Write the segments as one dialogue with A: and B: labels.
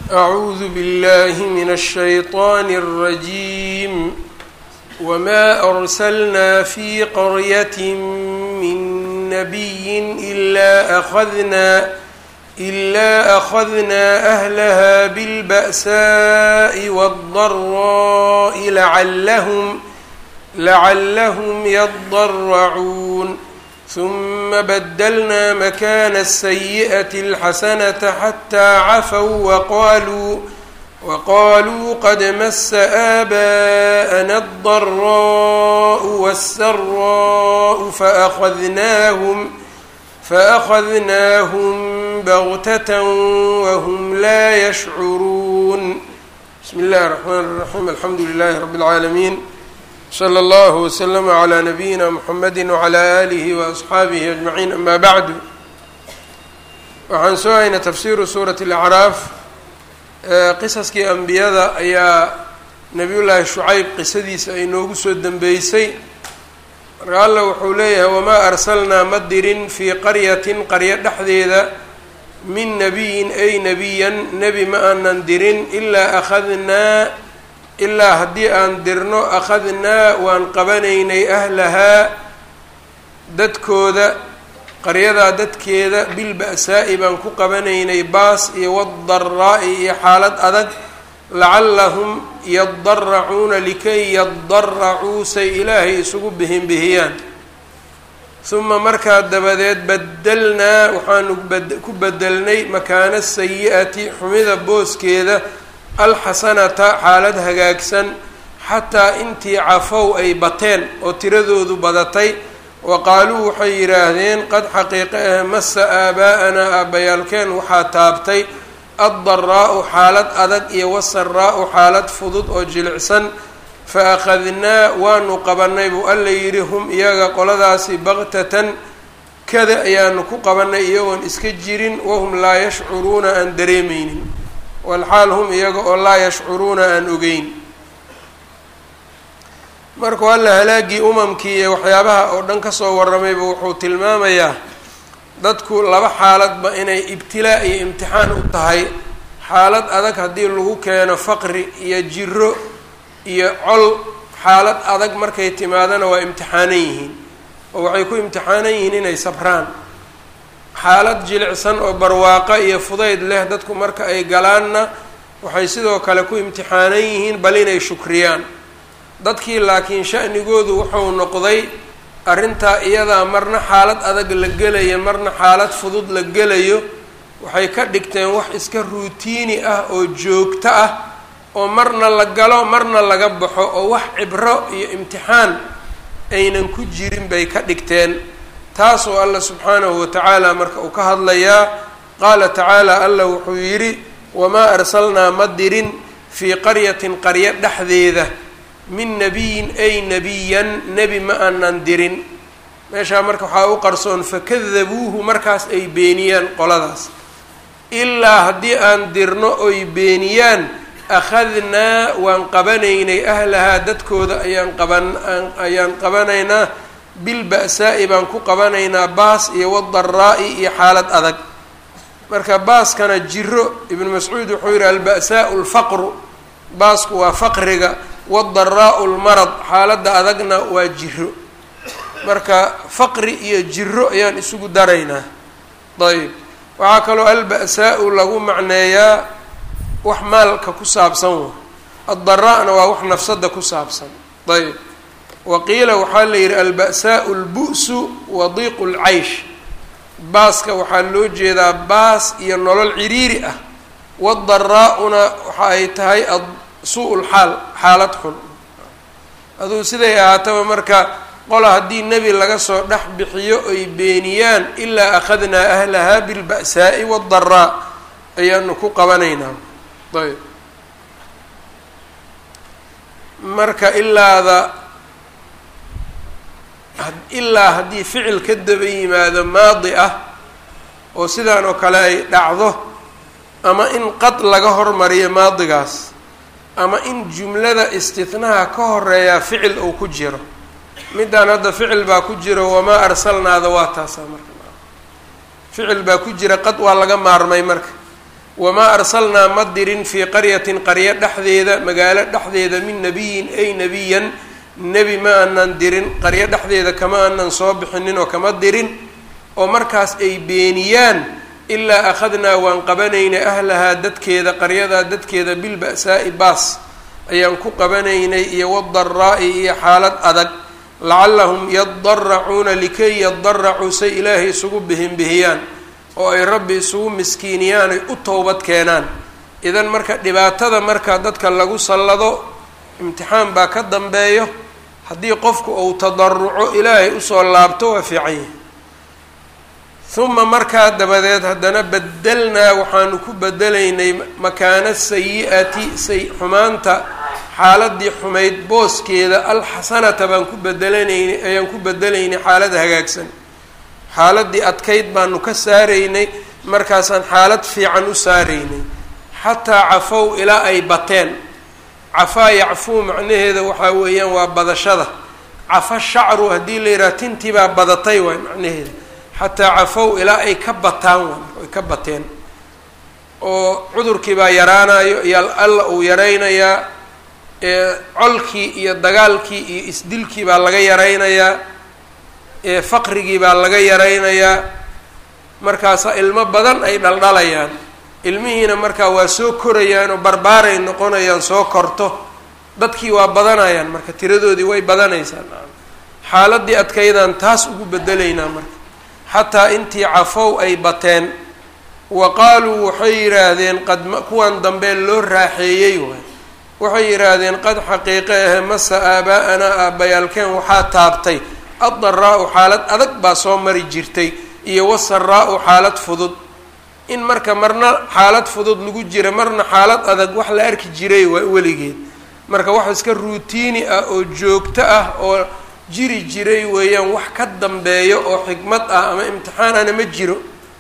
A: أعوذ بالله من الشيطان الرجيم وما أرسلنا في قرية من نبي إلا أخذنا إلا أخذنا أهلها بالبأساء والضراء لعلهم لعلهم يضرعون ثم بدلنا مكان السيئة الحسنة حتى عفوا وقالوا وقالوا قد مس آباءنا الضراء والسراء فأخذناهم فأخذناهم بغتة وهم لا يشعرون بسم الله الرحمن الرحيم الحمد لله رب العالمين slى اllه وsلم عlى نبيina mحamedi وعlى آlih وأصxaabihi أجمaعيin ama bعdu waxaan soo haynay tafsiru suuraة الأcraaf qisaskii ambiyada ayaa nabiy llaahi shucayb qisadiisa ay noogu soo dembeysay marka alla wuxuu leeyahay wmaa arslnaa ma dirin fii qaryatin qaryo dhexdeeda min nabiyin ay nebiyan nebi ma aanan dirin ilaa أkhadnaa ilaa haddii aan dirno akhadnaa waan qabanaynay ahlahaa dadkooda qaryadaa dadkeeda bilba'saa'i baan ku qabanaynay baas iyo wadaraa'i iyo xaalad adag lacallahum yadaracuuna likay yadaracuu say ilaahay isugu bihinbihiyaan huma markaa dabadeed badelnaa waxaanu ku bedelnay makaana sayi'ati xumida booskeeda alxasanata xaalad hagaagsan xataa intii cafow ay bateen oo tiradoodu badatay wa qaaluu waxay yidhaahdeen qad xaqiiqe ah masa aabaa'anaa aabbayaalkeen waxaa taabtay addaraa'u xaalad adag iyo wasaraa'u xaalad fudud oo jilicsan fa akhadnaa waanu qabanay buu alla yidhi hum iyaga qoladaasi baktatan kada ayaanu ku qabanay iyagoon iska jirin wahum laa yashcuruuna aan dareemeynin walxaal hum iyaga oo laa yashcuruuna aan ogeyn markuu alla halaagii umamkii iyo waxyaabaha oo dhan kasoo waramayba wuxuu tilmaamayaa dadku laba xaaladba inay ibtilaa iyo imtixaan u tahay xaalad adag haddii lagu keeno faqri iyo jiro iyo col xaalad adag markay timaadana waa imtixaanan yihiin oo waxay ku imtixaanan yihiin inay sabraan xaalad jilicsan oo barwaaqo iyo fudayd leh dadku marka ay galaanna waxay sidoo kale ku imtixaanan yihiin bal inay shukriyaan dadkii laakiin sha'nigoodu wuxuu noqday arrintaa iyadaa marna xaalad adag la gelayo marna xaalad fudud la gelayo waxay ka dhigteen wax iska ruutiini ah oo joogto ah oo marna la galo marna laga baxo oo wax cibro iyo imtixaan aynan ku jirin bay ka dhigteen taasoo alla subxaanahu watacaala marka uu ka hadlayaa qaala tacaala alla wuxuu yidhi wamaa arsalnaa ma dirin fii qaryatin qaryo dhexdeeda min nabiyin ay nebiyan nebi ma aanan dirin meeshaa marka waxaa u qarsoon fakadabuuhu markaas ay beeniyaan qoladaas ilaa haddii aan dirno oy beeniyaan akhadnaa waan qabanaynay ahlahaa dadkooda ayaan qaban ayaan qabanaynaa bilba'saa'i baan ku qabanaynaa baas iyo wadaraa'i iyo xaalad adag marka baaskana jiro ibnu mascuud wuxuu yihi alba'saau lfaqru baasku waa faqriga wadaraa'u lmarad xaaladda adagna waa jiro marka faqri iyo jiro ayaan isugu daraynaa ayb waxaa kaloo alba'saau lagu macneeyaa wax maalka ku saabsan wa addaraa'na waa wax nafsada ku saabsan ayb waqiila waxaa la yidhi alba'saau lbu'su wa diiqu lcaysh baaska waxaa loo jeedaa baas iyo nolol ciriiri ah wadaraa'una waxa ay tahay suu lxaal xaalad xun aduu siday ahaataba marka qola haddii nebi laga soo dhex bixiyo ay beeniyaan ilaa akhadnaa ahlahaa bilba'saa'i wadaraa ayaanu ku qabanaynaa ayb marka ilaada ilaa haddii ficil ka daba yimaado maadi ah oo sidaan oo kale ay dhacdo ama in qad laga hormariyo maadigaas ama in jumlada istinaha ka horeeyaa ficil uu ku jiro middaan hadda ficil baa ku jiro wamaa arsalnaada waa taasaa marka ficil baa ku jira qad waa laga maarmay marka wamaa arsalnaa ma dirin fii qaryatin qaryo dhexdeeda magaalo dhexdeeda min nabiyin ay nebiyan nebi ma aanan dirin qaryo dhexdeeda kama aanan soo bixinin oo kama dirin oo markaas ay beeniyaan ilaa akhadnaa waan qabanaynay ahlahaa dadkeeda qaryadaa dadkeeda bilba'saa'i baas ayaan ku qabanaynay iyo wadaraa'i iyo xaalad adag lacallahum yadaracuuna likay yadaracuu say ilaahay isugu bihinbihiyaan oo ay rabbi isugu miskiiniyaan ay u towbad keenaan idan marka dhibaatada marka dadka lagu sallado imtixaan baa ka dambeeyo haddii qofku uu tadaruco ilaahay usoo laabto waa fiican yahay uma markaa dabadeed haddana bedelnaa waxaanu ku bedelaynay makaana sayi-ati say xumaanta xaaladii xumayd booskeeda alxasanata baan ku bedelanaynay ayaan ku bedelaynay xaalad hagaagsan xaaladii adkayd baanu ka saaraynay markaasaan xaalad fiican u saaraynay xataa cafow ilaa ay bateen cafaa yacfuu macnaheeda waxaa weeyaan waa badashada cafa shacru haddii la yidhaha tintii baa badatay waay macnaheeda xataa cafow ilaa ay ka bataan waay ay ka bateen oo cudurkii baa yaraanayo iyo alla uu yaraynayaa colkii iyo dagaalkii iyo isdilkii baa laga yaraynayaa faqrigii baa laga yaraynayaa markaasa ilmo badan ay dhaldhalayaan ilmihiina markaa waa soo korayaan oo barbaaray noqonayaan soo korto dadkii waa badanayaan marka tiradoodii way badanaysaa xaaladii adkaydaan taas ugu bedelaynaa marka xataa intii cafow ay bateen wa qaaluu waxay yidhaahdeen qad kuwan dambe loo raaxeeyey waay waxay yidhaahdeen qad xaqiiqe ahe masa aabaa-anaa aabbayaalkeen waxaa taabtay addaraa-u xaalad adag baa soo mari jirtay iyo wasaraa-u xaalad fudud in marka marna xaalad fudud lagu jira marna xaalad adag wax la arki jiray waa weligeed marka wax iska ruutiini ah oo joogto ah oo jiri jiray weeyaan wax ka dambeeyo oo xikmad ah ama imtixaanana ma jiro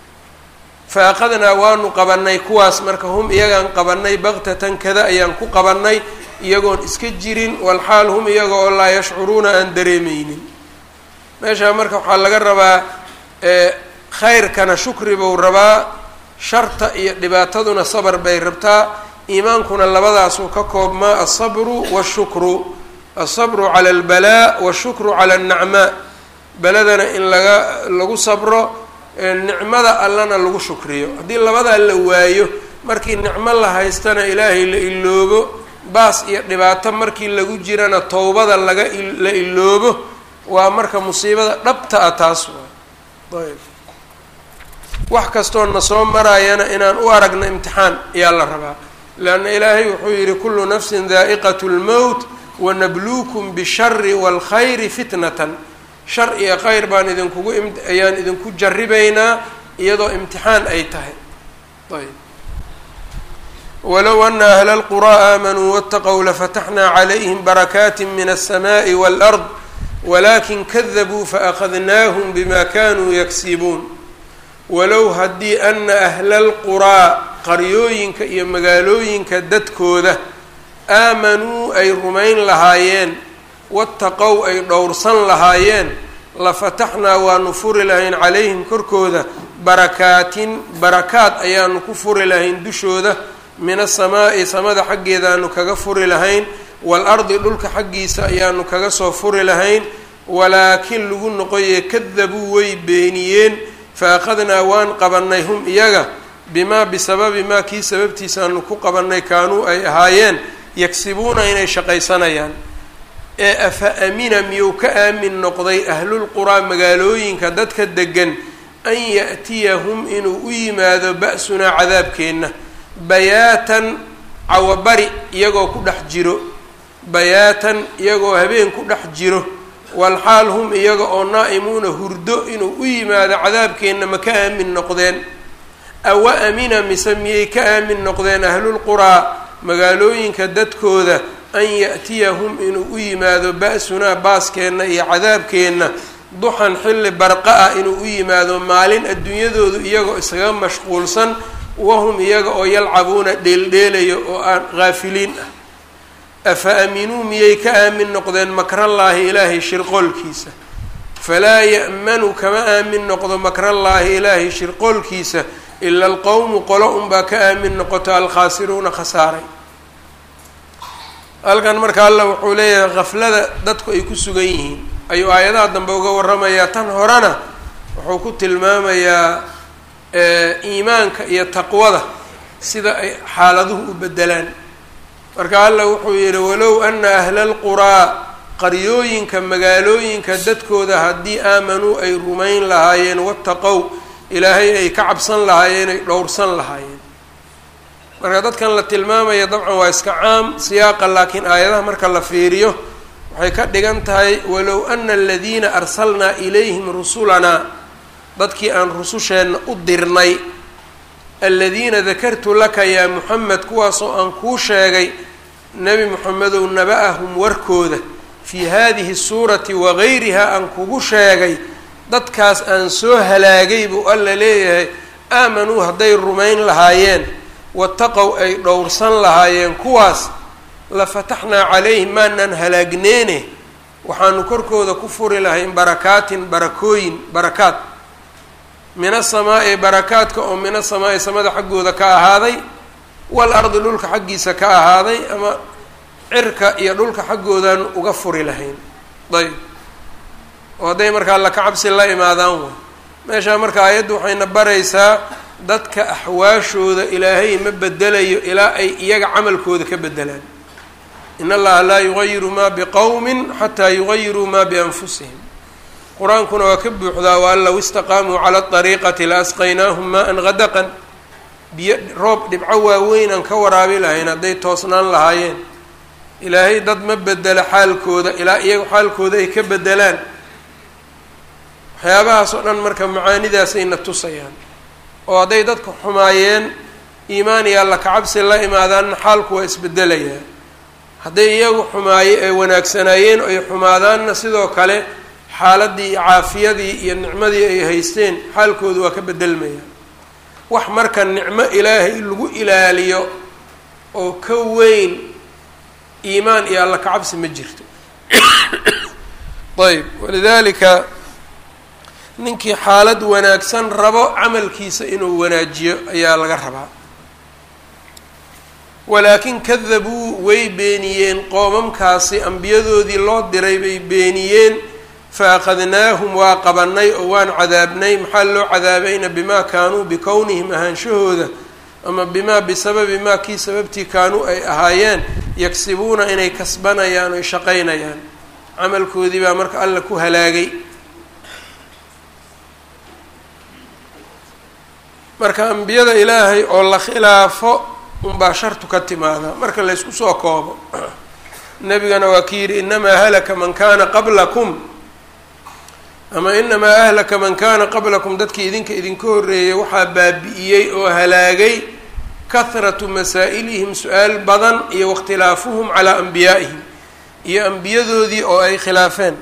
A: fa aqadnaa waanu qabanay kuwaas marka hum iyagaan qabanay baktatan kada ayaan ku qabanay iyagoon iska jirin walxaal hum iyaga oo laa yashcuruuna aan dareemeynin meeshaa marka waxaa laga rabaa khayrkana shukri buu rabaa sharta iyo dhibaataduna sabar bay rabtaa iimaankuna labadaasuu ka koobmaa alsabru washukru alsabru cala albalaa washukru cala annacmaa beladana in laga lagu sabro nicmada allana lagu shukriyo haddii labadaa la waayo markii nicmo la haystana ilaahay la iloobo baas iyo dhibaato markii lagu jirana towbada laga la iloobo waa marka musiibada dhabta ah taas waay ayb wax kastoo na soo maraayana inaan u aragno imtixaan ayaa la rabaa leanna ilaahay wuxuu yihi kullu nafsin daa'iqat lmowt wanabluukum bishari waalkhayri fitnatan shar iyo khayr baan idinkugu ayaan idinku jarribaynaa iyadoo imtixaan ay tahay ayb walow ana ahla lquraa aamanuu waataqow lafataxnaa calayhim barakaati min alsamaai waalard walakin kadabuu faأkhadnaahum bima kanuu yagsibuun walow haddii ana ahla alquraa qaryooyinka iyo magaalooyinka dadkooda aamanuu ay rumayn lahaayeen waataqow ay dhowrsan lahaayeen lafataxnaa waanu furi lahayn calayhim korkooda barakaatin barakaad ayaanu ku furi lahayn dushooda min asamaa'i samada xaggeedaanu kaga furi lahayn waalardi dhulka xaggiisa ayaanu kaga soo furi lahayn walaakin lagu noqoye kadabuu way beeniyeen fa akhadnaa waan qabanay hum iyaga bimaa bisababi maa kii sababtiisaanu ku qabanay kaanuu ay ahaayeen yagsibuuna inay shaqaysanayaan ee afa amina miyuu ka aamin noqday ahlulquraa magaalooyinka dadka degan an ya'tiyahum inuu u yimaado ba-sunaa cadaabkeenna bayaatan cawabari iyagoo ku dhex jiro bayaatan iyagoo habeen ku dhex jiro walxaal hum iyaga oo naa'imuuna hurdo inuu u yimaado cadaabkeenna ma ka aamin noqdeen awa amina mise miyay ka aamin noqdeen ahlulquraa magaalooyinka dadkooda an ya'tiyahum inuu u yimaado ba-sunaa baaskeenna iyo cadaabkeenna duxan xilli barqa ah inuu u yimaado maalin adduunyadoodu iyagoo isaga mashquulsan wahum iyaga oo yalcabuuna dheeldheelayo oo aan haafiliin ah afa aaminuu miyay ka aamin noqdeen makrallaahi ilaahay shirqoolkiisa falaa ya'manu kama aamin noqdo makrallaahi ilaahay shirqoolkiisa ila alqowmu qolo unbaa ka aamin noqoto alkhaasiruuna khasaaray halkan marka alla wuxuu leeyahay khaflada dadku ay ku sugan yihiin ayuu aayadaha dambe uga warramayaa tan horena wuxuu ku tilmaamayaa iimaanka iyo taqwada sida ay xaaladuhu u bedelaan marka alla wuxuu yidhi walow ana ahla alquraa qaryooyinka magaalooyinka dadkooda haddii aamanuu ay rumayn lahaayeen wattaqow ilaahay ay ka cabsan lahaayeen ay dhowrsan lahaayeen marka dadkan la tilmaamaya dabcan waa iska caam siyaaqa laakiin aayadaha marka la fiiriyo waxay ka dhigan tahay walow ana aladiina arsalnaa ilayhim rusulanaa dadkii aan rususheenna u dirnay aladiina dakartu laka yaa muxamed kuwaasoo aan kuu sheegay nebi moxamedow naba-ahum warkooda fii hadihi suurati wagayriha aan kugu sheegay dadkaas aan soo halaagay buu alla leeyahay aamanuu hadday rumayn lahaayeen wataqow ay dhowrsan lahaayeen kuwaas la fataxnaa calayhim maanaan halaagneene waxaanu korkooda ku furi lahayn barakaatin barakooyin barakaad min asamaa'i barakaadka oo min asamaa'i samada xaggooda ka ahaaday wal ardi dhulka xaggiisa ka ahaaday ama cirka iyo dhulka xaggoodan uga furi lahayn ayb oo hadday markaa alla ka cabsi la imaadaan way meeshaa marka aayaddu waxayna baraysaa dadka axwaashooda ilaahay ma bedelayo ilaa ay iyaga camalkooda ka bedelaan in allaha laa yugayiru maa biqowmin xataa yugayiruu maa bianfusihim qur-aankuna waa ka buuxdaa waan low istaqaamuu cala ariiqati la asqaynaahum maa-an gadaqan biyo roob dhibco waaweyn aan ka waraabi lahayn hadday toosnaan lahaayeen ilaahay dad ma bedela xaalkooda ilaa iyaga xaalkooda ay ka bedelaan waxyaabahaas oo dhan marka macaanidaasayna tusayaan oo hadday dadka xumaayeen iimaan iyo alla kacabsi la imaadaanna xaalku waa isbedelayaa hadday iyagu xumaaye ay wanaagsanaayeen ay xumaadaanna sidoo kale xaaladii iyo caafiyadii iyo nicmadii ay haysteen xaalkoodu waa ka bedelmaya wax marka nicmo ilaahay lagu ilaaliyo oo ka weyn iimaan iyo alla kacabsi ma jirto ayb walidaalika ninkii xaalad wanaagsan rabo camalkiisa inuu wanaajiyo ayaa laga rabaa walaakin kadabuu way beeniyeen qoomamkaasi ambiyadoodii loo diray bay beeniyeen fa akhadnaahum waa qabanay oo waan cadaabnay maxaa loo cadaabayna bimaa kaanuu bikownihim ahaanshahooda ama bimaa bisababi maa kii sababtii kaanuu ay ahaayeen yagsibuuna inay kasbanayaan oy shaqaynayaan camalkoodii baa marka alla ku halaagay marka ambiyada ilaahay oo la khilaafo unbaa shartu ka timaada marka laysku soo koobo nebigana waa ki yidhi inamaa halaka man kaana qablakum ama inamaa ahlaka man kaana qablakum dadkii idinka idinka horreeyay waxaa baabi'iyey oo halaagay kahratu masaa'ilihim su-aal badan iyo waاkhtilaafuhum calaa anbiyaa'ihim iyo ambiyadoodii oo ay khilaafeen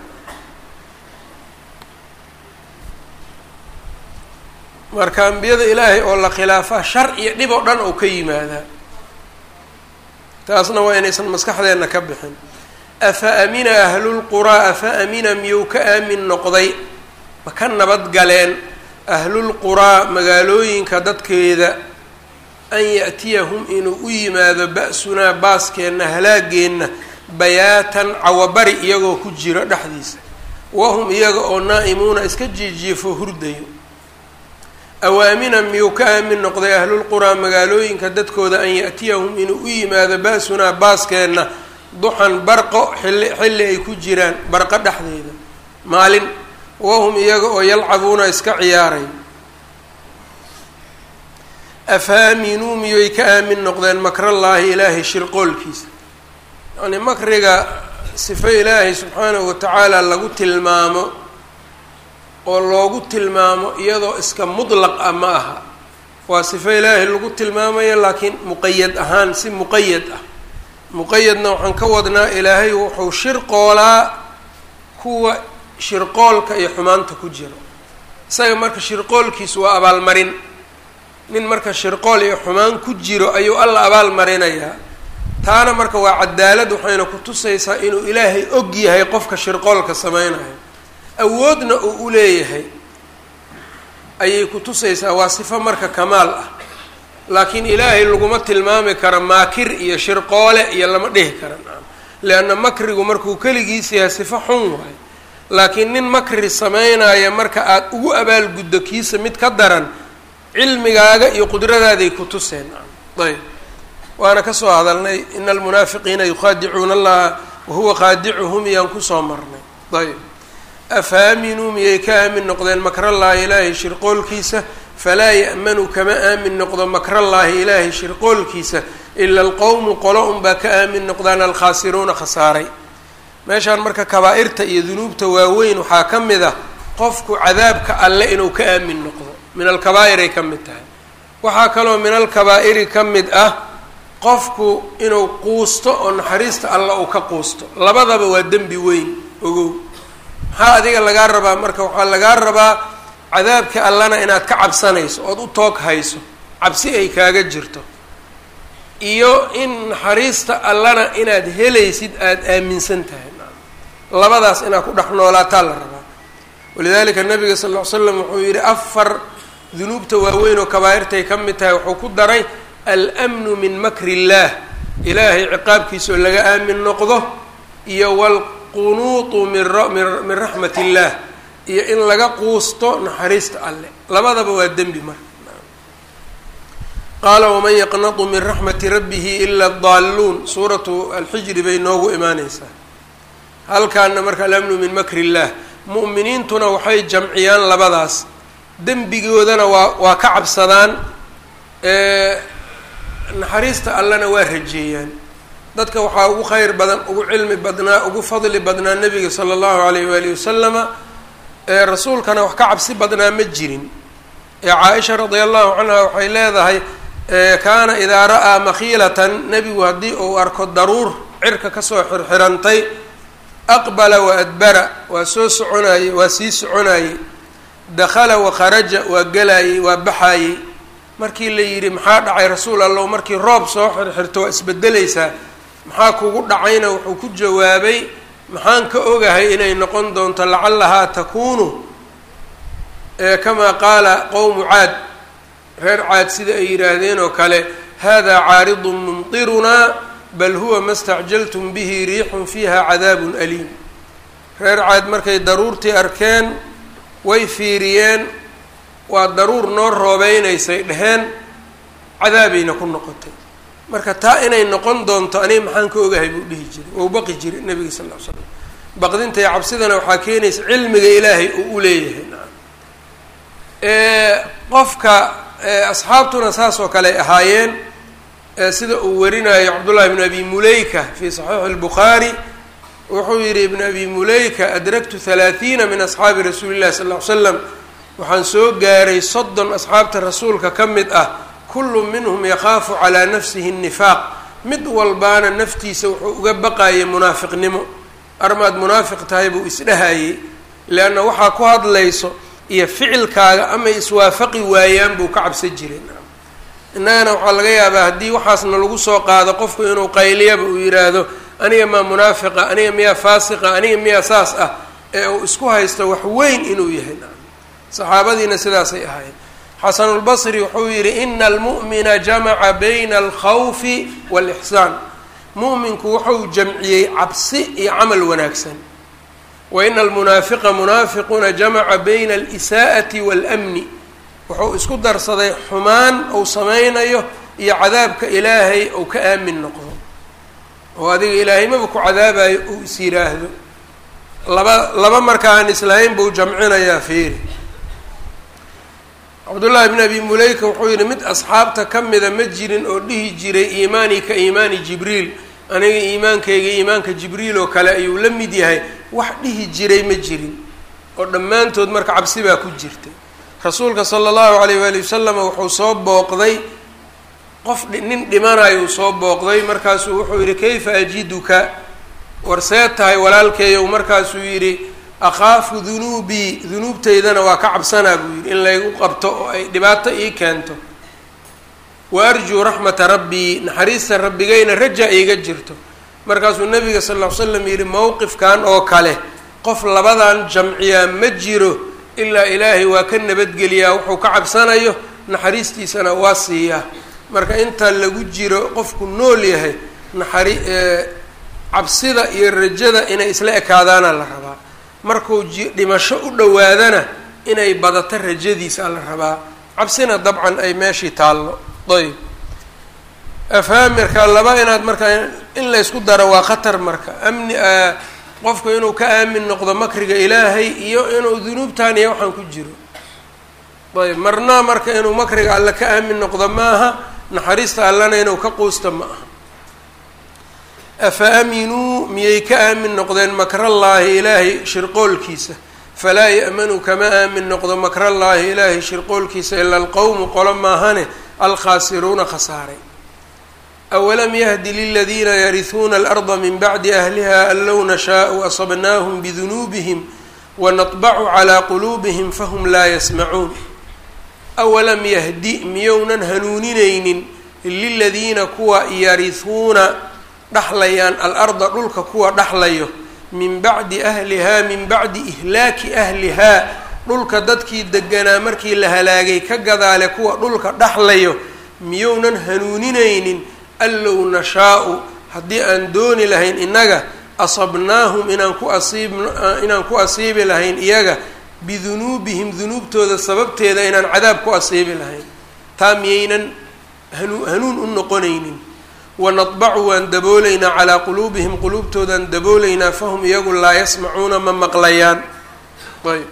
A: marka ambiyada ilaahay oo la khilaafaa shar iyo dhib oo dhan oo ka yimaadaa taasna waa inaysan maskaxdeenna ka bixin afa amina ahlulquraa afa amina miyuu ka aamin noqday ma ka nabad galeen ahlulquraa magaalooyinka dadkeeda an ya'tiyahum inuu u yimaado ba-sunaa baaskeenna halaageenna bayaatan cawabari iyagoo ku jiro dhexdiisa wahum iyaga oo naa'imuuna iska jiijiifo hurdayo awaamina miyuu ka aamin noqday ahlulquraa magaalooyinka dadkooda an ya'tiyahum inuu u yimaado ba-sunaa baaskeenna duxan barqo xilli xilli ay ku jiraan barqo dhexdeeda maalin wahum iyaga oo yalcabuuna iska ciyaaray afaaminuu miyay ka aamin noqdeen makrallaahi ilaahay shirqoolkiisa yacnii makriga sifo ilaahay subxaanahu watacaala lagu tilmaamo oo loogu tilmaamo iyadoo iska mudlaq ah ma aha waa sifo ilaahay lagu tilmaamayo laakiin muqayad ahaan si muqayad ah muqayadna waxaan ka wadnaa ilaahay wuxuu shirqoolaa kuwa shirqoolka iyo xumaanta ku jiro isaga marka shirqoolkiisu waa abaalmarin nin marka shirqool iyo xumaan ku jiro ayuu alla abaal marinayaa taana marka waa cadaalad waxayna ku tusaysaa inuu ilaahay og yahay qofka shirqoolka sameynayo awoodna uu u leeyahay ayay ku tusaysaa waa sifo marka kamaal ah laakiin ilaahay laguma tilmaami karo maakir iyo shirqoole iyo lama dhihi kara leanna makrigu markuu keligiis yahay sifo xun waayo laakiin nin makri sameynaya marka aada ugu abaalguddo kiisa mid ka daran cilmigaaga iyo qudradaadaay ku tuseen ayb waana kasoo hadalnay ina almunaafiqiina yukhaadicuuna allaha wahuwa khaadicuhum iyaan kusoo marnay ayb afaaminuu miyay ka aamin noqdeen makrallaahi ilaahay shirqoolkiisa falaa ya'manu kama aamin noqdo makrallaahi ilaahay shirqoolkiisa ila alqowmu qolo unbaa ka aamin noqdaan alkhaasiruuna khasaaray meeshaan marka kabaa'irta iyo dunuubta waaweyn waxaa ka mid ah qofku cadaabka alle inuu ka aamin noqdo min alkabaa'iray ka mid tahay waxaa kaloo min alkabaa'iri ka mid ah qofku inuu quusto oo naxariista alla uu ka quusto labadaba waa dembi weyn ogow maxaa adiga lagaa rabaa marka waxaa lagaa rabaa cadaabka allana inaad ka cabsanayso ood u toog hayso cabsi ay kaaga jirto iyo in naxariista allana inaad helaysid aada aaminsan tahay labadaas inaad ku dhex noolaataa la rabaa walidalika nabiga sal ll ly slam wuxuu yihi afar dunuubta waaweyn oo kabaa'irtay ka mid tahay wuxuu ku daray almnu min makri illaah ilaahay ciqaabkiisa oo laga aamin noqdo iyo walqunuutu min min raxmat illaah iyo in laga quusto naxariista alle labadaba waa dembi marka qaala waman yaqnatu min raxmati rabbihi ila adaalluun suuratu alxijri bay noogu imaaneysaa halkaana marka alamnu min makri illaah mu'miniintuna waxay jamciyaan labadaas dembigoodana waa waa ka cabsadaan naxariista allena waa rajeeyaan dadka waxaa ugu kheyr badan ugu cilmi badnaa ugu fadli badnaa nabiga sala allahu alayh waalihi wasalama rasuulkana wax ka cabsi badnaa ma jirin caaisha radia allahu canha waxay leedahay kaana idaa ra'aa makhiilatan nebigu haddii uu arko daruur cirka kasoo xirxirantay aqbala wa adbara waa soo soconaayey waa sii soconaayey dakhala wa kharaja waa gelaayey waa baxaayey markii la yidhi maxaa dhacay rasuul allow markii roob soo xirxirto waa isbedelaysaa maxaa kugu dhacayna wuxuu ku jawaabay maxaan ka ogahay inay noqon doonto lacallahaa takuunu kamaa qaala qowmu caad reer caad sida ay yidhaahdeen oo kale hada caaridun mumtirunaa bal huwa ma stacjaltum bihi riixun fiiha cadaabun aliim reer caad markay daruurtii arkeen way fiiriyeen waa daruur noo roobeynaysay dheheen cadaabayna ku noqotay marka taa inay noqon doonto aniga maxaan ka ogahay buu dhihi jiray wou baqi jiray nabiga sal ll ly slam baqdinta iyo cabsidana waxaa keenaysa cilmiga ilaahay uu u leeyahay qofka asxaabtuna saas oo kale ahaayeen sida uu warinayo cabdullahi bn abi muleyka fi saxiixi اlbukhaari wuxuu yihi ibn abi muleyka adraktu halaathiina min asxaabi rasuuli llahi sal ll ly slam waxaan soo gaaray soddon asxaabta rasuulka ka mid ah kullu minhum yakhaafu calaa nafsihi الnifaaq mid walbaana naftiisa wuxuu uga baqayay munaafiqnimo armaad munaafiq tahay buu isdhahayey leanna waxaa ku hadlayso iyo ficilkaaga amay iswaafaqi waayaan buu ka cabsan jiray innagana waxaa laga yaabaa haddii waxaasna lagu soo qaado qofku inuu qayliyaba uu yidhaahdo aniga maa munaafiqa aniga miyaa faasiqa aniga miyaa saas ah ee uu isku haysto wax weyn inuu yahay saxaabadiina sidaasay ahaayeen xasanulbasri wuxuu yidhi ina almu'mina jamaca bayna alkhawfi waalixsaan mu'minku wuxuu jamciyey cabsi iyo camal wanaagsan wa ina almunaafiqa munaafiquna jamaca bayna alisaa'ati waalamni wuxuu isku darsaday xumaan uu samaynayo iyo cadaabka ilaahay ou ka aamin noqdo oo adiga ilaahaymaba ku cadaabayo uu is yidhaahdo laba laba marka aan islahayn buu jamcinayaa fiiri cabdullaahi bn abi muleyka wuxuu yihi mid asxaabta ka mida ma jirin oo dhihi jiray iimaani ka iimaani jibriil aniga iimaankayga iimaanka jibriil oo kale ayuu la mid yahay wax dhihi jiray ma jirin oo dhammaantood marka cabsi baa ku jirtay rasuulka sala allahu alayh waali wasalam wuxuu soo booqday qof nin dhimanayo uu soo booqday markaasuu wuxuu yihi kayfa ajiduka war see tahay walaalkeeyow markaasuu yidhi akhaafu dunuubii dunuubtaydana waa ka cabsanaa buu yidhi in laygu qabto oo ay dhibaato ii keento wa arjuu raxmata rabbii naxariista rabbigayna raja iiga jirto markaasuu nabiga sal ll ly slam yidhi mowqifkan oo kale qof labadan jamciyaa ma jiro ilaa ilaahay waa ka nabadgeliyaa wuxuu ka cabsanayo naxariistiisana waa siiyaa marka inta lagu jiro qofku nool yahay naxari cabsida iyo rajada inay isla ekaadaana la rabaa markuu ji dhimasho u dhowaadana inay badato rajadiisa la rabaa cabsina dabcan ay meeshii taallo ayb afaamirka laba inaad marka in laysku daro waa khatar marka amni qofku inuu ka aamin noqdo makriga ilaahay iyo inuu dunuubtan iyo waxaan ku jiro ayb marna marka inuu makriga alle ka aamin noqdo maaha naxariista allana inuu ka quusta ma aha afa aaminuu miyay ka aamin noqdeen makrallaahi ilaahay shirqoolkiisa falaa ya'manu kama aamin noqdo makrallaahi ilaahay shirqoolkiisa ila alqowmu qolo maahane alkhaasiruuna khasaaray awalam yahdi liladiina yarihuuna alarda min bacdi ahliha an low nashaau asabnaahum bidunuubihim wanatbacu calaa quluubihim fahum laa yasmacuun awalam yahdi miyounan hanuuninaynin liladiina kuwa yarihuuna dhaxlayaan alarda dhulka kuwa dhaxlayo min bacdi ahlihaa min bacdi ihlaaki ahlihaa dhulka dadkii deganaa markii la halaagay ka gadaale kuwa dhulka dhaxlayo miyounan hanuuninaynin an low nashaa-u haddii aan dooni lahayn innaga asabnaahum inaan ku asiib inaan ku asiibi lahayn iyaga bidunuubihim dunuubtooda sababteeda inaan cadaab ku asiibi lahayn taa miyaynan hanu hanuun u noqonaynin wanadbacu waan daboolaynaa calaa quluubihim quluubtoodaan daboolaynaa fahum iyagu laa yasmacuuna ma maqlayaan ayb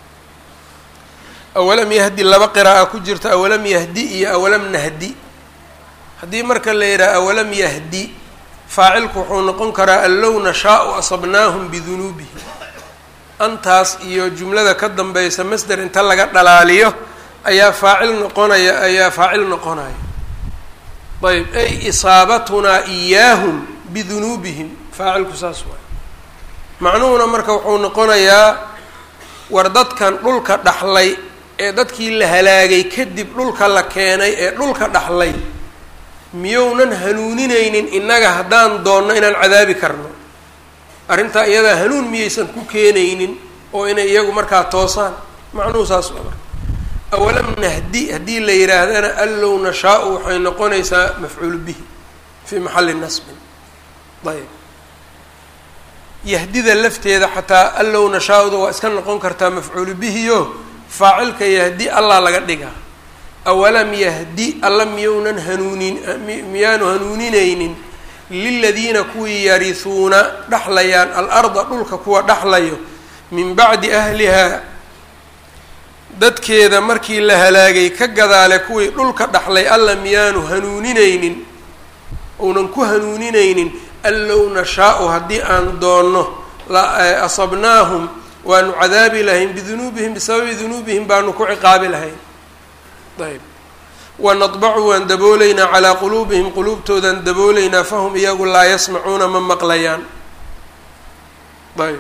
A: awalam yahdi laba qira'a ku jirta awalam yahdi iyo awalam nahdi haddii marka la yidhaha awalam yahdi faacilku wuxuu noqon karaa an low nashaau asabnaahum bidunuubihim antaas iyo jumlada ka dambaysa masder inta laga dhalaaliyo ayaa faacil noqonaya ayaa faacil noqonaya ayb ay isaabatunaa iyaahum bidunuubihim faacilku saas waay macnuhuna marka wuxuu noqonayaa war dadkan dhulka dhaxlay ee dadkii la halaagay kadib dhulka la keenay ee dhulka dhaxlay miyounan hanuuninaynin innaga haddaan doonno inaan cadaabi karno arrintaa iyadaa hanuun miyaysan ku keenaynin oo inay iyagu markaa toosaan macnuhu saas waa marka awalam nahdi haddii la yidhaahdana an low nashaau waxay noqonaysaa mafcuulu bihi fii maxalli nasbin ayb yahdida lafteeda xataa an low nashaa-uda waa iska noqon kartaa mafcuulu bihiyo faacilka yahdi allah laga dhigaa awalam yahdi alla miyounan hanuunin miyaanu hanuuninaynin liladiina kuwii yarihuuna dhaxlayaan alarda dhulka kuwa dhaxlayo min bacdi ahlihaa dadkeeda markii la halaagay ka gadaale kuwii dhulka dhaxlay alla miyaanu hanuuninaynin uunan ku hanuuninaynin an low nashaau haddii aan doonno asabnaahum waanu cadaabi lahayn bidunuubihim bisababi dunuubihim baanu ku ciqaabi lahayn ayb wanadbacu waan daboolaynaa calaa quluubihim quluubtoodaan daboolaynaa fahum iyagu laa yasmacuuna ma maqlayaan ayb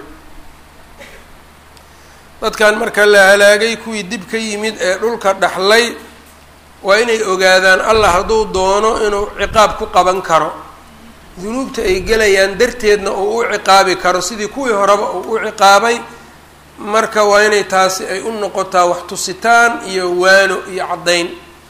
A: dadkan marka la halaagay kuwii dib ka yimid ee dhulka dhaxlay waa inay ogaadaan allah hadduu doono inuu ciqaab ku qaban karo dunuubta ay gelayaan darteedna uu u ciqaabi karo sidii kuwii horeba uu u ciqaabay marka waa inay taasi ay u noqotaa wax tusitaan iyo waano iyo caddayn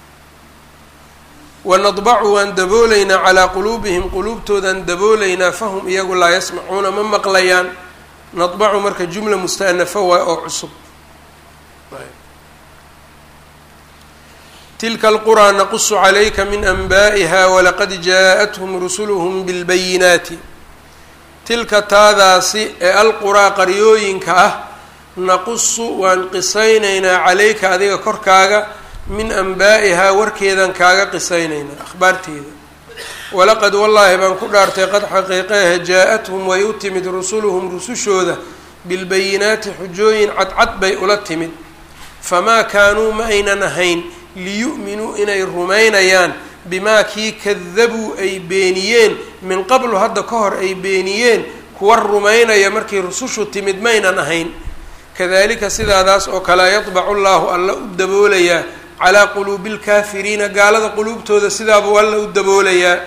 A: wanadbacu waan daboolaynaa calaa quluubihim quluubtoodaan daboolaynaa fahum iyagu laa yasmacuuna ma maqlayaan nadbacu marka jumla mustaanafa waay oo cusub tilka alquraa naqusu calayka min anbaa'iha walaqad jaa-athum rusuluhum bilbayinaati tilka taadaasi ee alquraa qaryooyinka ah naqusu waan qisaynaynaa calayka adiga korkaaga min anbaa'ihaa warkeedan kaaga qisaynaynaa akhbaarteeda walaqad wallaahi baan ku dhaartay qad xaqiiqeehe jaa-athum way u timid rusuluhum rusushooda bilbayinaati xujooyin cadcad bay ula timid famaa kaanuu ma aynan ahayn liyu'minuu inay rumaynayaan bimaa kii kadabuu ay beeniyeen min qablu hadda ka hor ay beeniyeen kuwa rumaynaya markii rusushu timid maynan ahayn kadalika sidaadaas oo kale yadbacu llaahu alla u daboolayaa calaa quluubi lkaafiriina gaalada quluubtooda sidaabuu alla u daboolayaa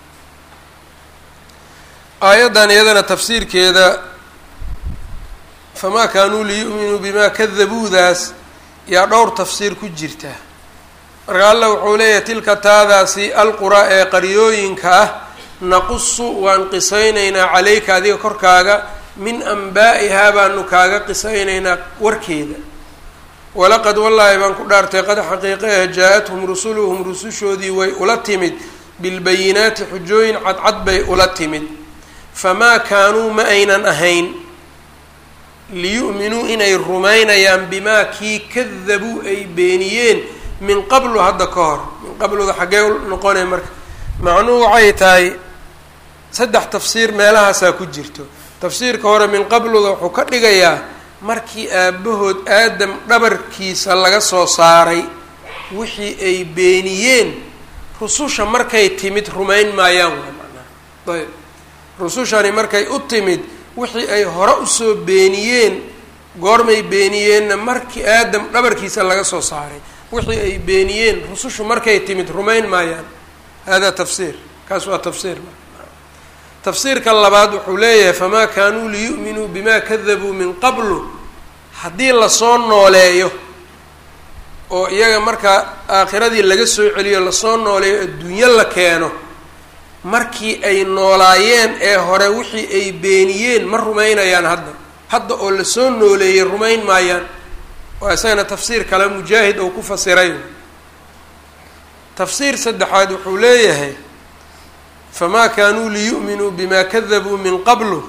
A: aayaddan iyadana tafsiirkeeda famaa kaanuu liyu'minuu bimaa kadabuudaas yaa dhowr tafsiir ku jirta marka alla wuxuu leeyahay tilka taadaasi alqura ee qaryooyinka ah naqusu waan qisaynaynaa calayka adiga korkaaga min anbaa'ihaa baanu kaaga qisaynaynaa warkeeda walaqad wallaahi baan ku dhaartay qad xaqiiqa ah jaa-athum rusuluhum rusushoodii way ula timid bilbayinaati xujooyin cadcad bay ula timid famaa kaanuu ma aynan ahayn liyu'minuu inay rumaynayaan bimaa kii kadabuu ay beeniyeen min qablu hadda ka hor min qabluda xaggee noqonay marka macnuhu waxay tahay saddex tafsiir meelahaasaa ku jirto tafsiirka hore min qabluda wuxuu ka dhigayaa markii aabbahood aadam dhabarkiisa laga soo saaray wixii ay beeniyeen rususha markay timid rumayn maayaan waa macnaha ayb rusushani markay u timid wixii ay hore usoo beeniyeen goormay beeniyeenna markii aadam dhabarkiisa laga soo saaray wixii ay beeniyeen rusushu markay timid rumayn maayaan hada tafsiir kaas waa tafsiir tafsiirka labaad wuxuu leeyahay famaa kaanuu liyu'minuu bimaa kadabuu min qablu haddii lasoo nooleeyo oo iyaga markaa aakhiradii laga soo celiyo lasoo nooleeyo adduunyo la keeno markii ay noolaayeen ee hore wixii ay beeniyeen ma rumaynayaan hadda hadda oo lasoo nooleeyey rumayn maayaan waa isagana tafsiir kale mujaahid oo ku fasiray tafsiir saddexaad wuxuu leeyahay famaa kaanuu liyu'minuu bimaa kadabuu min qablu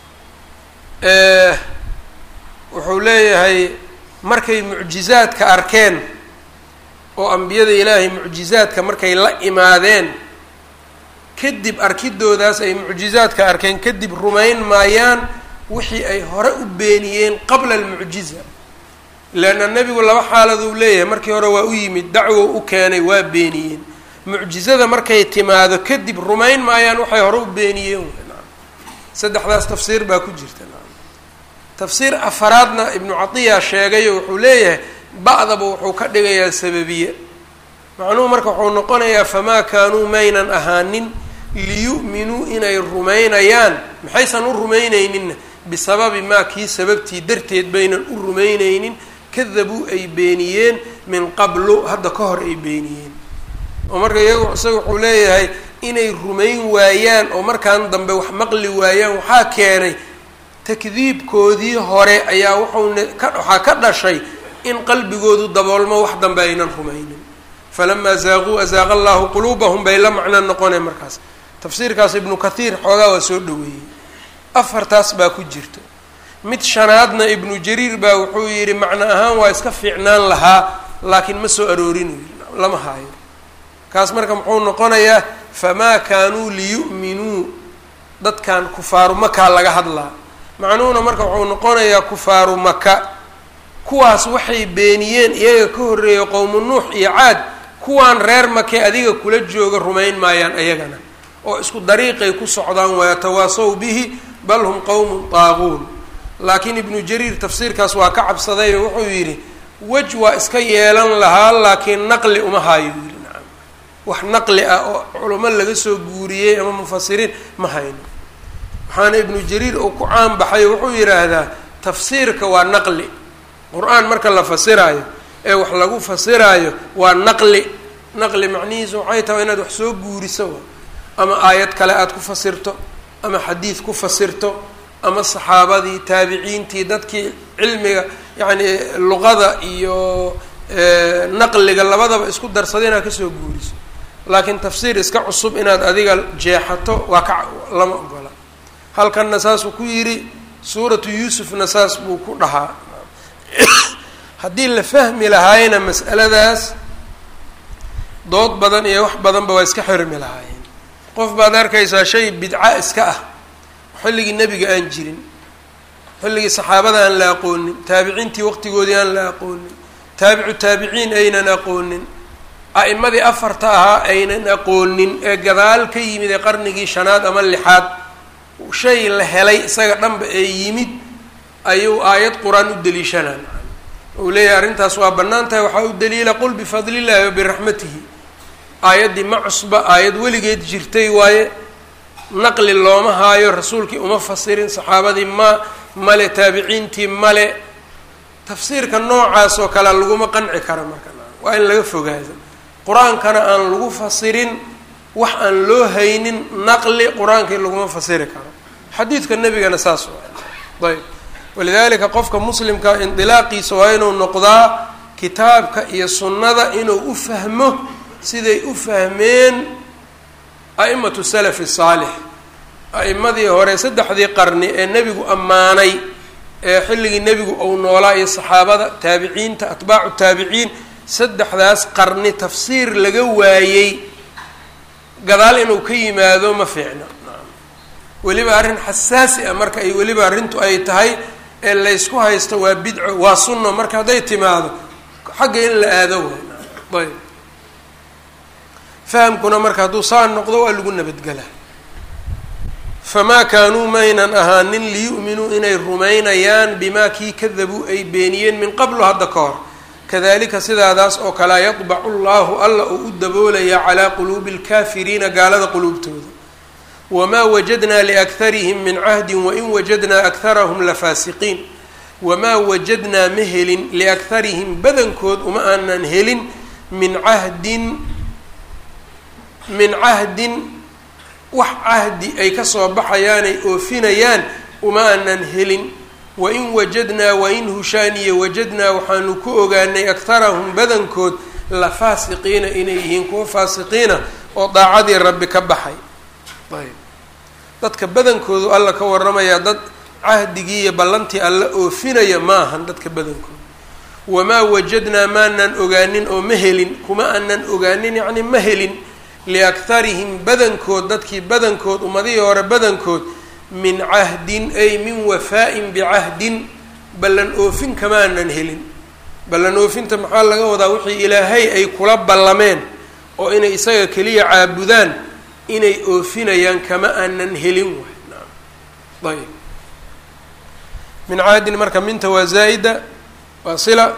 A: wuxuu leeyahay markay mucjizaadka arkeen oo ambiyada ilaahay mucjizaadka markay la imaadeen kadib arkidoodaas ay mucjizaadka arkeen kadib rumayn maayaan wixii ay hore u beeniyeen qabla almucjiza leanna nebigu laba xaaladuu leeyahay markii hore waa u yimid dacwow u keenay waa beeniyeen mucjizada markay timaado kadib rumayn maayaan waxay hore u beeniyeen saddexdaas tafsiir baa ku jirta tafsiir afaraadna ibnu catiya sheegayo wuxuu leeyahay ba'daba wuxuu ka dhigayaa sababiye macnuhu marka wuxuu noqonayaa famaa kaanuu maynan ahaanin liyu'minuu inay rumaynayaan maxaysan u rumaynayninna bisababi maa kii sababtii darteed baynan u rumaynaynin kadabuu ay beeniyeen min qablu hadda ka hor ay beeniyeen oo marka iyagu isaga wuxuu leeyahay inay rumayn waayaan oo markaan dambe wax maqli waayaan waxaa keenay takdiibkoodii hore ayaa wuxuuna ka waxaa ka dhashay in qalbigoodu daboolmo wax dambe aynan rumaynin falamaa zaaquu azaaqa allahu quluubahum bay la macno noqoneen markaas tafsiirkaas ibnu kathiir xoogaa waa soo dhaweeyey afartaas baa ku jirta mid shanaadna ibnu jariir baa wuxuu yidhi macno ahaan waa iska fiicnaan lahaa laakiin ma soo aroorinayo lama haayo kaas marka muxuu noqonayaa famaa kaanuu liyu'minuu dadkan kufaaru makaa laga hadlaa macnuhuna marka wuxuu noqonayaa kufaaru maka kuwaas waxay beeniyeen iyaga ka horreeya qowmu nuux iyo caad kuwaan reer make adiga kula jooga rumayn maayaan ayagana oo isku dariiqay ku socdaan wayatawaasaw bihi bal hum qowmun taaquun laakiin ibnu jariir tafsiirkaas waa ka cabsaday oo wuxuu yidhi wej waa iska yeelan lahaa laakiin naqli uma hayo yidhi nacam wax naqli ah oo culamo laga soo guuriyey ama mufasiriin ma hayno waxaana ibnu jariir uu ku caan baxay wuxuu yidhaahdaa tafsiirka waa naqli qur-aan marka la fasiraayo ee wax lagu fasiraayo waa naqli naqli macnihiisu waxay tahay inaad wax soo guuriso ama aayad kale aada ku fasirto ama xadiid ku fasirto ama saxaabadii taabiciintii dadkii cilmiga yacni luqada iyo naqliga labadaba isku darsada inaad kasoo guuriso laakiin tafsiir iska cusub inaad adiga jeexato waa ka lama ogola halkanna saasuu ku yidhi suuratu yuusufna saas buu ku dhahaa haddii la fahmi lahaayna mas'aladaas dood badan iyo wax badanba waa iska xirmi lahaayeen qof baad arkaysaa shay bidca iska ah xilligii nebiga aan jirin xilligii saxaabada aan la aqoonin taabiciintii waqtigoodii aan la aqoonin taabicu taabiciin aynan aqoonin a'imadii afarta ahaa aynan aqoonin ee gadaal ka yimid ee qarnigii shanaad ama lixaad shay la helay isaga dhanba ee yimid ayuu aayad qur-aan u daliishanaa uu leeyahay arrintaas waa bannaan tahay waxaa u daliila qul bifadlillahi wa biraxmatihi aayaddii ma cusba aayad weligeed jirtay waaye naqli looma haayo rasuulkii uma fasirin saxaabadii ma male taabiciintii male tafsiirka noocaas oo kale laguma qanci karo marka waa in laga fogaado qur-aankana aan lagu fasirin wax aan loo haynin naqli qur-aankii laguma fasiri karo xadiidka nebigana saas waa ayb walidaalika qofka muslimka indilaaqiisa waa inuu noqdaa kitaabka iyo sunnada inuu u fahmo siday u fahmeen a'imatu salafi saalix a'imadii hore saddexdii qarni ee nebigu ammaanay ee xilligii nebigu uu noolaa iyo saxaabada taabiciinta atbaacu taabiciin saddexdaas qarni tafsiir laga waayey gadaal inuu ka yimaado ma fiicna weliba arrin xasaasi ah marka ay weliba arrintu ay tahay ee laysku haysto waa bidco waa sunno marka hadday timaado xagga in la aado way ayb fahamkuna marka hadduu saa noqdo waa lagu nabadgelaa famaa kaanuu maynan ahaanin liyu'minuu inay rumaynayaan bimaa kii kadabuu ay beeniyeen min qablu hadda ka hor kadalika sidaadaas oo kalea yadbacu llahu alla uu u daboolayaa calaa quluubi alkaafiriina gaalada quluubtooda wamaa wajadnaa liakharihim min cahdin wain wajadnaa akharahum lafaasiqiin wamaa wajadnaa ma helin liakharihim badankood uma aanan helin min cahdin min cahdin wax cahdi ay kasoo baxayaanay oofinayaan uma aanan helin wain wajadnaa wain hushaaniya wajadnaa waxaanu ku ogaanay akharahum badankood la faasiqiina inay yihiin kuwa faasiqiina oo daacadii rabbi ka baxay ayb dadka badankoodu alla ka waramayaa dad cahdigii iyo ballantii alla oofinaya ma ahan dadka badankooda wamaa wajadnaa maanan ogaanin oo ma helin kuma aanan ogaanin yacni ma helin liakharihim badankood dadkii badankood ummadihii hore badankood min cahdin ay min wafaa'in bicahdin ballan oofin kamaanan helin ballan oofinta maxaa laga wadaa wixii ilaahay ay kula ballameen oo inay isaga keliya caabudaan inay oofinayaan kama aanan helin waay ayb min cahdin marka minta waa zaa'ida waa sila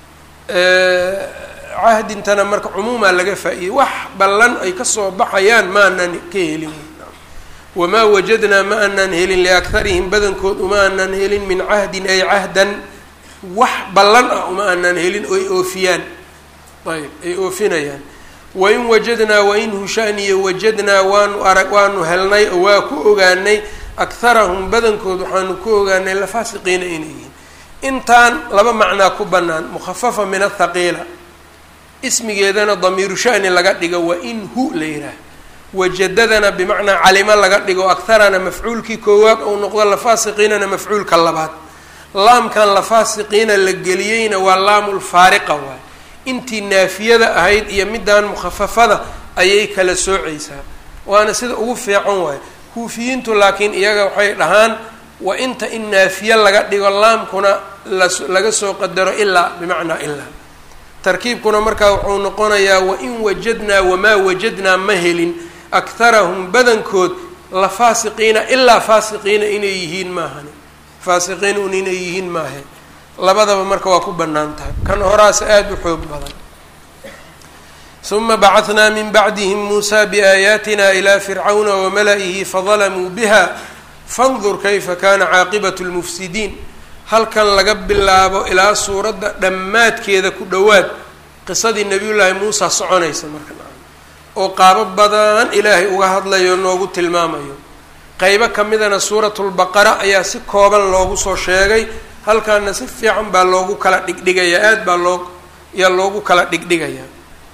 A: cahdintana marka cumuumaa laga faa-iyey wax ballan ay kasoo baxayaan maanan ka helin wamaa wajadnaa ma aanan helin liakharihim badankood uma aanan helin min cahdin ay cahdan wax ballan ah uma aanan helin oo ay oofiyaan ayb ay oofinayaan wain wajadnaa wain hushaaniya wajadnaa waanu arag waanu helnay oo waa ku ogaanay akharahum badankood waxaanu ku ogaanay lafaasiqiina inay yihiin intaan laba macnaa ku bannaan mukhafafa min athaqiila ismigeedana damiiru shani laga dhigo wa in hu la yidhaah wajadadana bimacnaa calimo laga dhigo akharana mafcuulkii koowaad ou noqdo lafaasiqiinana mafcuulka labaad laamkan lafaasiqiina la geliyeyna waa laamulfaariqa waay intii naafiyada ahayd iyo midaan mukhafafada ayay kala soocaysaa waana sida ugu fiican waayo kuufiyiintu laakiin iyaga waxay dhahaan wa inta in naafiye laga dhigo laamkuna las laga soo qadaro ilaa bimacnaa ilaa tarkiibkuna markaa wuxuu noqonayaa wain wajadnaa wamaa wajadnaa ma helin akharahum badankood la faasiqiina ilaa faasiqiina inay yihiin maahani faasiqiin un inay yihiin maahe labadaba marka waa ku bannaan tahay kan horaas aada u xoog badan uma bacahnaa min bacdihim muusaa biaayaatina ilaa fircawna wamala-ihi fadalamuu biha fandur kayfa kana caaqibatu lmufsidiin halkan laga bilaabo ilaa suuradda dhammaadkeeda ku dhowaad qisadii nabiyullaahi muusa soconaysa marka oo qaabo badan ilaahay uga hadlayo noogu tilmaamayo qeybo ka midana suuratulbaqara ayaa si kooban loogu soo sheegay halkaana si fiican baa loogu kala dhigdhigayaa aada baa loo yaa loogu kala dhigdhigayaa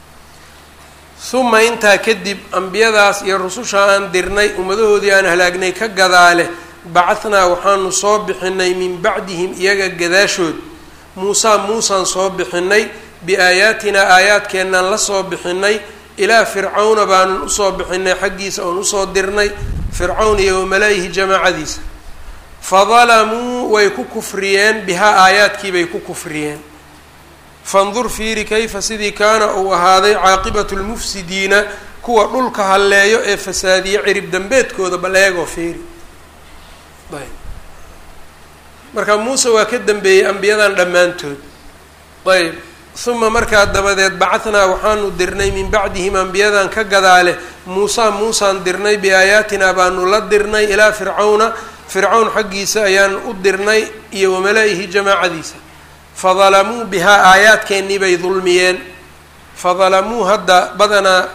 A: uma intaa kadib ambiyadaas iyo rususha aan dirnay ummadahoodii aan halaagnay ka gadaale bacahnaa waxaanu soo bixinay min bacdihim iyaga gadaashood muusaa muusaan soo bixinay biaayaatinaa aayaadkeennaan la soo bixinay ilaa fircawna baanun usoo bixinay xaggiisa oon usoo dirnay fircawn iyo wamala-ihi jamaacadiisa fadalamuu way ku kufriyeen bihaa aayaadkiibay ku kufriyeen fandur fiiri kayfa sidii kaana uu ahaaday caaqibatu lmufsidiina kuwa dhulka halleeyo ee fasaadiye cirib dambeedkooda bal eegoo fiiri ayb marka muuse waa ka dambeeyey ambiyadan dhammaantood ayb uma markaa dabadeed bacahnaa waxaanu dirnay min bacdihim ambiyadan ka gadaale muusaa muusaan dirnay biaayaatinaa baanu la dirnay ilaa fircawna fircawn xaggiisa ayaan u dirnay iyo wamala-ihi jamaacadiisa fadalamuu bihaa aayaadkeennii bay dulmiyeen fadalamuu hadda badanaa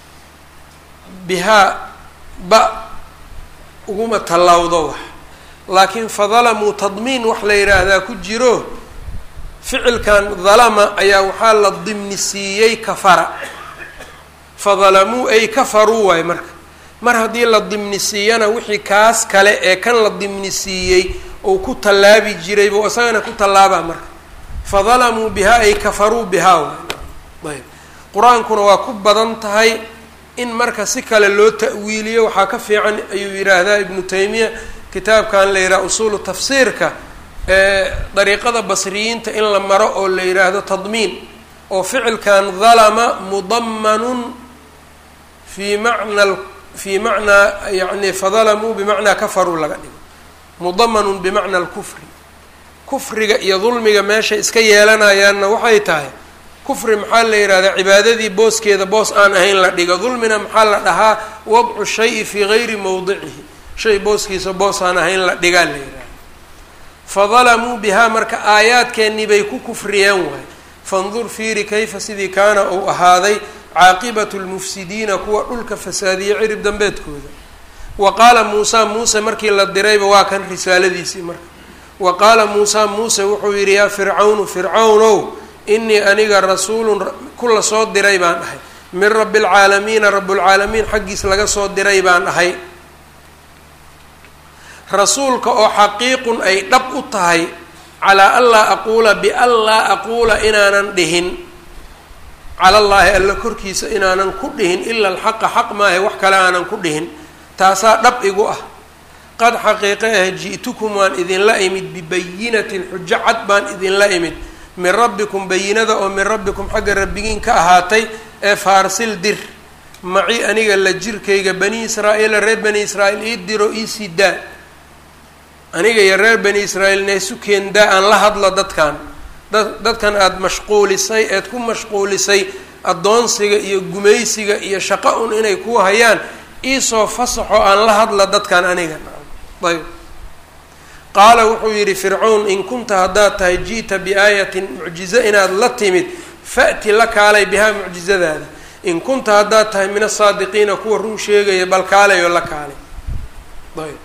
A: bihaa ba uguma tallawdo wax laakiin fadalamuu tadmiin wax la yidhaahdaa ku jiro ficilkan dalama ayaa waxaa la dimnisiiyey kafara fadalamuu ay kafaruu waay marka mar haddii la dimnisiiyana wixii kaas kale ee kan la dimnisiiyey uu ku tallaabi jiray buu isagana ku tallaabaa marka fadalamuu bihaa ay kafaruu bihaa waay ayb qur-aankuna waa ku badan tahay in marka si kale loo ta'wiiliyo waxaa ka fiican ayuu yidhaahdaa ibnu taymiya kitaabkan la yidhaha usuulu tafsiirka ee dariiqada basriyiinta in la maro oo la yidhaahdo tadmiin oo ficilkan dalama mudamanun fii macna fii macnaa yani fadalamuu bimacnaa kafaruu laga dhigo mudamanun bimacna alkufri kufriga iyo dulmiga meeshay iska yeelanayaanna waxay tahay kufri maxaa la yidhahdaa cibaadadii booskeeda boos aan ahayn la dhigo dulmina maxaa la dhahaa wadcu shayi fii gayri mowdicihi shay booskiisa boos aan ahayn la dhigaa la yidhahda fadalamuu bihaa marka aayaadkeennii bay ku kufriyeen waay fandur fiiri kayfa sidii kaana uu ahaaday caaqibatu lmufsidiina kuwa dhulka fasaadiye cirib dambeedkooda wa qaala muusaa muuse markii la dirayba waa kan risaaladiisii marka wa qaala muusaa muuse wuxuu yidhi yaa fircawnu fircawnow inii aniga rasuulun ku la soo diray baan ahay min rabbi alcaalamiina rabbulcaalamiin xaggiis laga soo diray baan ahay rasuulka oo xaqiiqun ay dhab u tahay calaa anlaa aquula bianlaa aquula inaanan dhihin cala llaahi alla korkiisa inaanan ku dhihin ila alxaqa xaq maahe wax kale aanan ku dhihin taasaa dhab igu ah qad xaqiiqe ah ji'tukum waan idinla imid bibayinatin xujo cad baan idinla imid min rabbikum bayinada oo min rabbikum xagga rabbigiin ka ahaatay ee faarsil dir maci aniga la jirkayga bani israa'iila reer bani israa'iil ii diro iisii daa aniga iyo reer bani israa'iil naisu keendaa aan la hadlo dadkan dad dadkan aada mashquulisay eed ku mashquulisay addoonsiga iyo gumaysiga iyo shaqo un inay ku hayaan iisoo fasaxo aan la hadla dadkan aniga ayb qaala wuxuu yidhi fircawn in kunta haddaad tahay ji'ta biaayatin mucjizo inaad la timid fa'ti la kaalay bihaa mucjizadaada in kunta haddaad tahay min asaadiqiina kuwa run sheegaya bal kaalay oo la kaalay ayb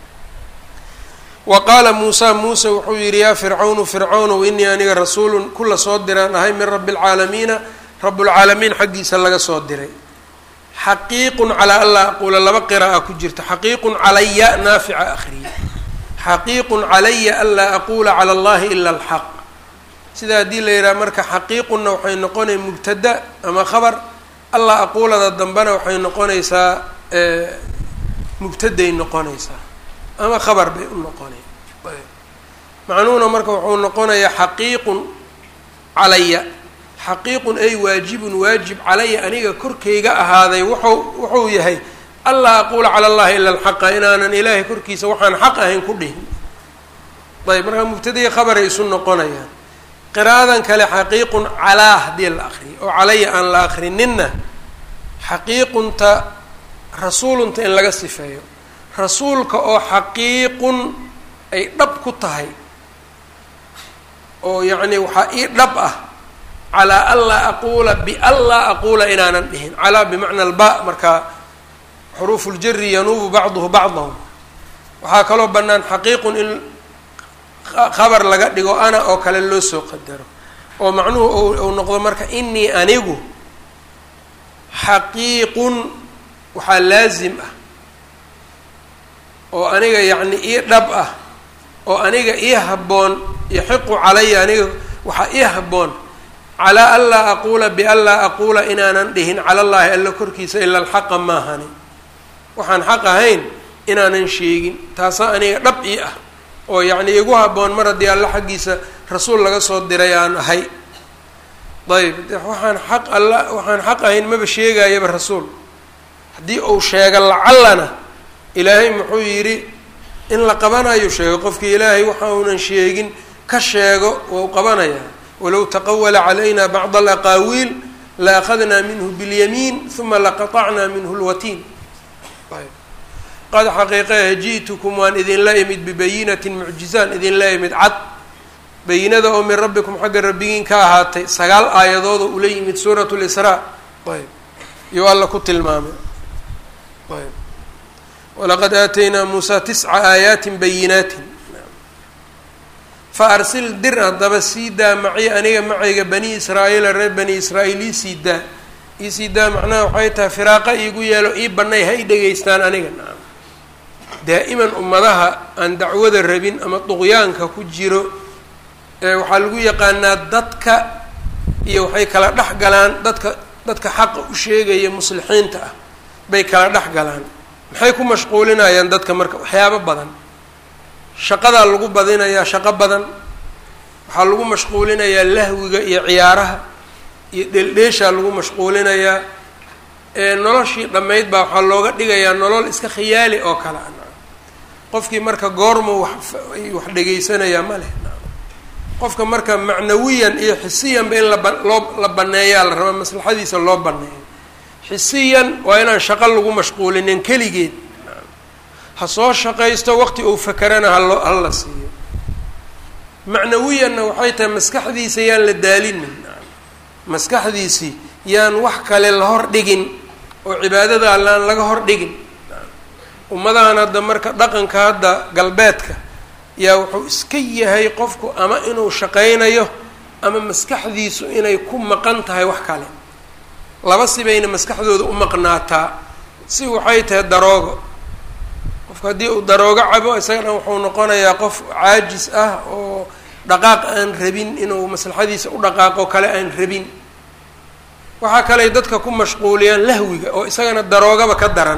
A: wa qaala muusaa muuse wuxuu yidhi yaa fircawnu fircawnow inii aniga rasuulun kula soo diraan ahay min rabbi alcaalamiina rabbulcaalamiin xaggiisa laga soo diray xaqiiqun calaa anlaa aquula laba qira'a ku jirta xaqiiqun calaya naafica akhriye xaqiiqun calaya anlaa aquula cala allahi ila alxaq sida haddii la yidhaha marka xaqiiqunna waxay noqonay mubtada ama khabar allaa aquulada dambena waxay noqonaysaa mubtaday noqonaysaa ama khabar bay u noqonay macnuhuna marka wuxuu noqonayaa xaqiiqun calaya xaqiiqun ay waajibun waajib calaya aniga korkayga ahaaday wuxuu wuxuu yahay anlaa aquula cala allahi ila alxaqa inaanan ilaahay korkiisa waxaan xaq ahayn ku dhihin ayb markaa mubtadaiyo khabaray isu noqonayaan qiraa'adan kale xaqiiqun calaa haddii la akriyo oo calaya aan la akrininna xaqiiqunta rasuulunta in laga sifeeyo rasuulka oo xaqiiqun ay dhab ku tahay oo yacni waxaa ii dhab ah calaa anlaa aquula bianlaa aquula inaanan dhihin calaa bimacna alba markaa xuruufu ljari yanuubu bacduhu bacdahu waxaa kaloo bannaan xaqiiqun in khabar laga dhigo ana oo kale loo soo qadaro oo macnuhu uu noqdo marka inii anigu xaqiiqun waxaa laasim ah oo aniga yacni ii dhab ah oo aniga ii habboon yaxiqu calaya aniga waxaa ii habboon calaa anlaa aquula bianlaa aquula inaanan dhihin cala llaahi alla korkiisa ila alxaqa maahani waxaan xaq ahayn inaanan sheegin taasaa aniga dhab ii ah oo yacni igu habboon mar haddii alla xaggiisa rasuul laga soo diray aan ahay ayb waxaan xaq alla waxaan xaq ahayn maba sheegayaba rasuul haddii uu sheego lacallana ilaahay muxuu yidhi in la qabanayo sheego qofkii ilaahay waxa uunan sheegin ka sheego wau qabanayaa walow taqawala calayna bacd alaqaawiil la akhadnaa minhu biاlyamiin uma laqaطacnaa minhu lwatiin qad xaqiiqehe ji'tukum waan idinla imid bibayinatin mucjizaan idinla imid cad bayinada oo min rabbikum xagga rabbigiin ka ahaatay sagaal aayadoodoo ula yimid suurat lisraa ayb iyo alla ku tilmaamay ayb walaqad aataynaa muusaa tisca aayaatin bayinaatin fa arsil dir haddaba sii daa maci aniga macayga bani israa'iila reer bani israa'iil ii sii daa ii sii daa macnaha waxay tahay firaaqa iigu yeelo ii banay ha i dhegaystaan aniga nacam daa'iman ummadaha aan dacwada rabin ama duqyaanka ku jiro waxaa lagu yaqaanaa dadka iyo waxay kala dhex galaan dadka dadka xaqa u sheegaya muslixiinta ah bay kala dhex galaan maxay ku mashquulinayaan dadka marka waxyaabo badan shaqadaa lagu badinayaa shaqo badan waxaa lagu mashquulinayaa lahwiga iyo ciyaaraha iyo dheeldheeshaa lagu mashquulinayaa noloshii dhammayd baa waxaa looga dhigayaa nolol iska khiyaali oo kale a qofkii marka goormu wax wax dhegaysanayaa ma leh qofka marka macnawiyan iyo xisiyanba in laba loo la baneeyaa la rabaa maslaxadiisa loo baneeyo xisiyan waa inaan shaqo lagu mashquulinin keligeed ha soo shaqaysto waqti uu fakerana haloo hala siiyo macnawiyanna waxay tahay maskaxdiisa yaan la daalinin maskaxdiisii yaan wax kale la hor dhigin oo cibaadada allaan laga hor dhigin ummadahan hadda marka dhaqanka hadda galbeedka yaa wuxuu iska yahay qofku ama inuu shaqaynayo ama maskaxdiisu inay ku maqan tahay wax kale laba sibayna maskaxdooda u maqnaataa si waxay tahay daroogo qofku haddii uu daroogo cabo isaga dhan wuxuu noqonayaa qof caajis ah oo dhaqaaq aan rabin inuu maslaxadiisa u dhaqaaqo kale aan rabin waxaa kaley dadka ku mashquuliyaan lahwiga oo isagana daroogaba ka daran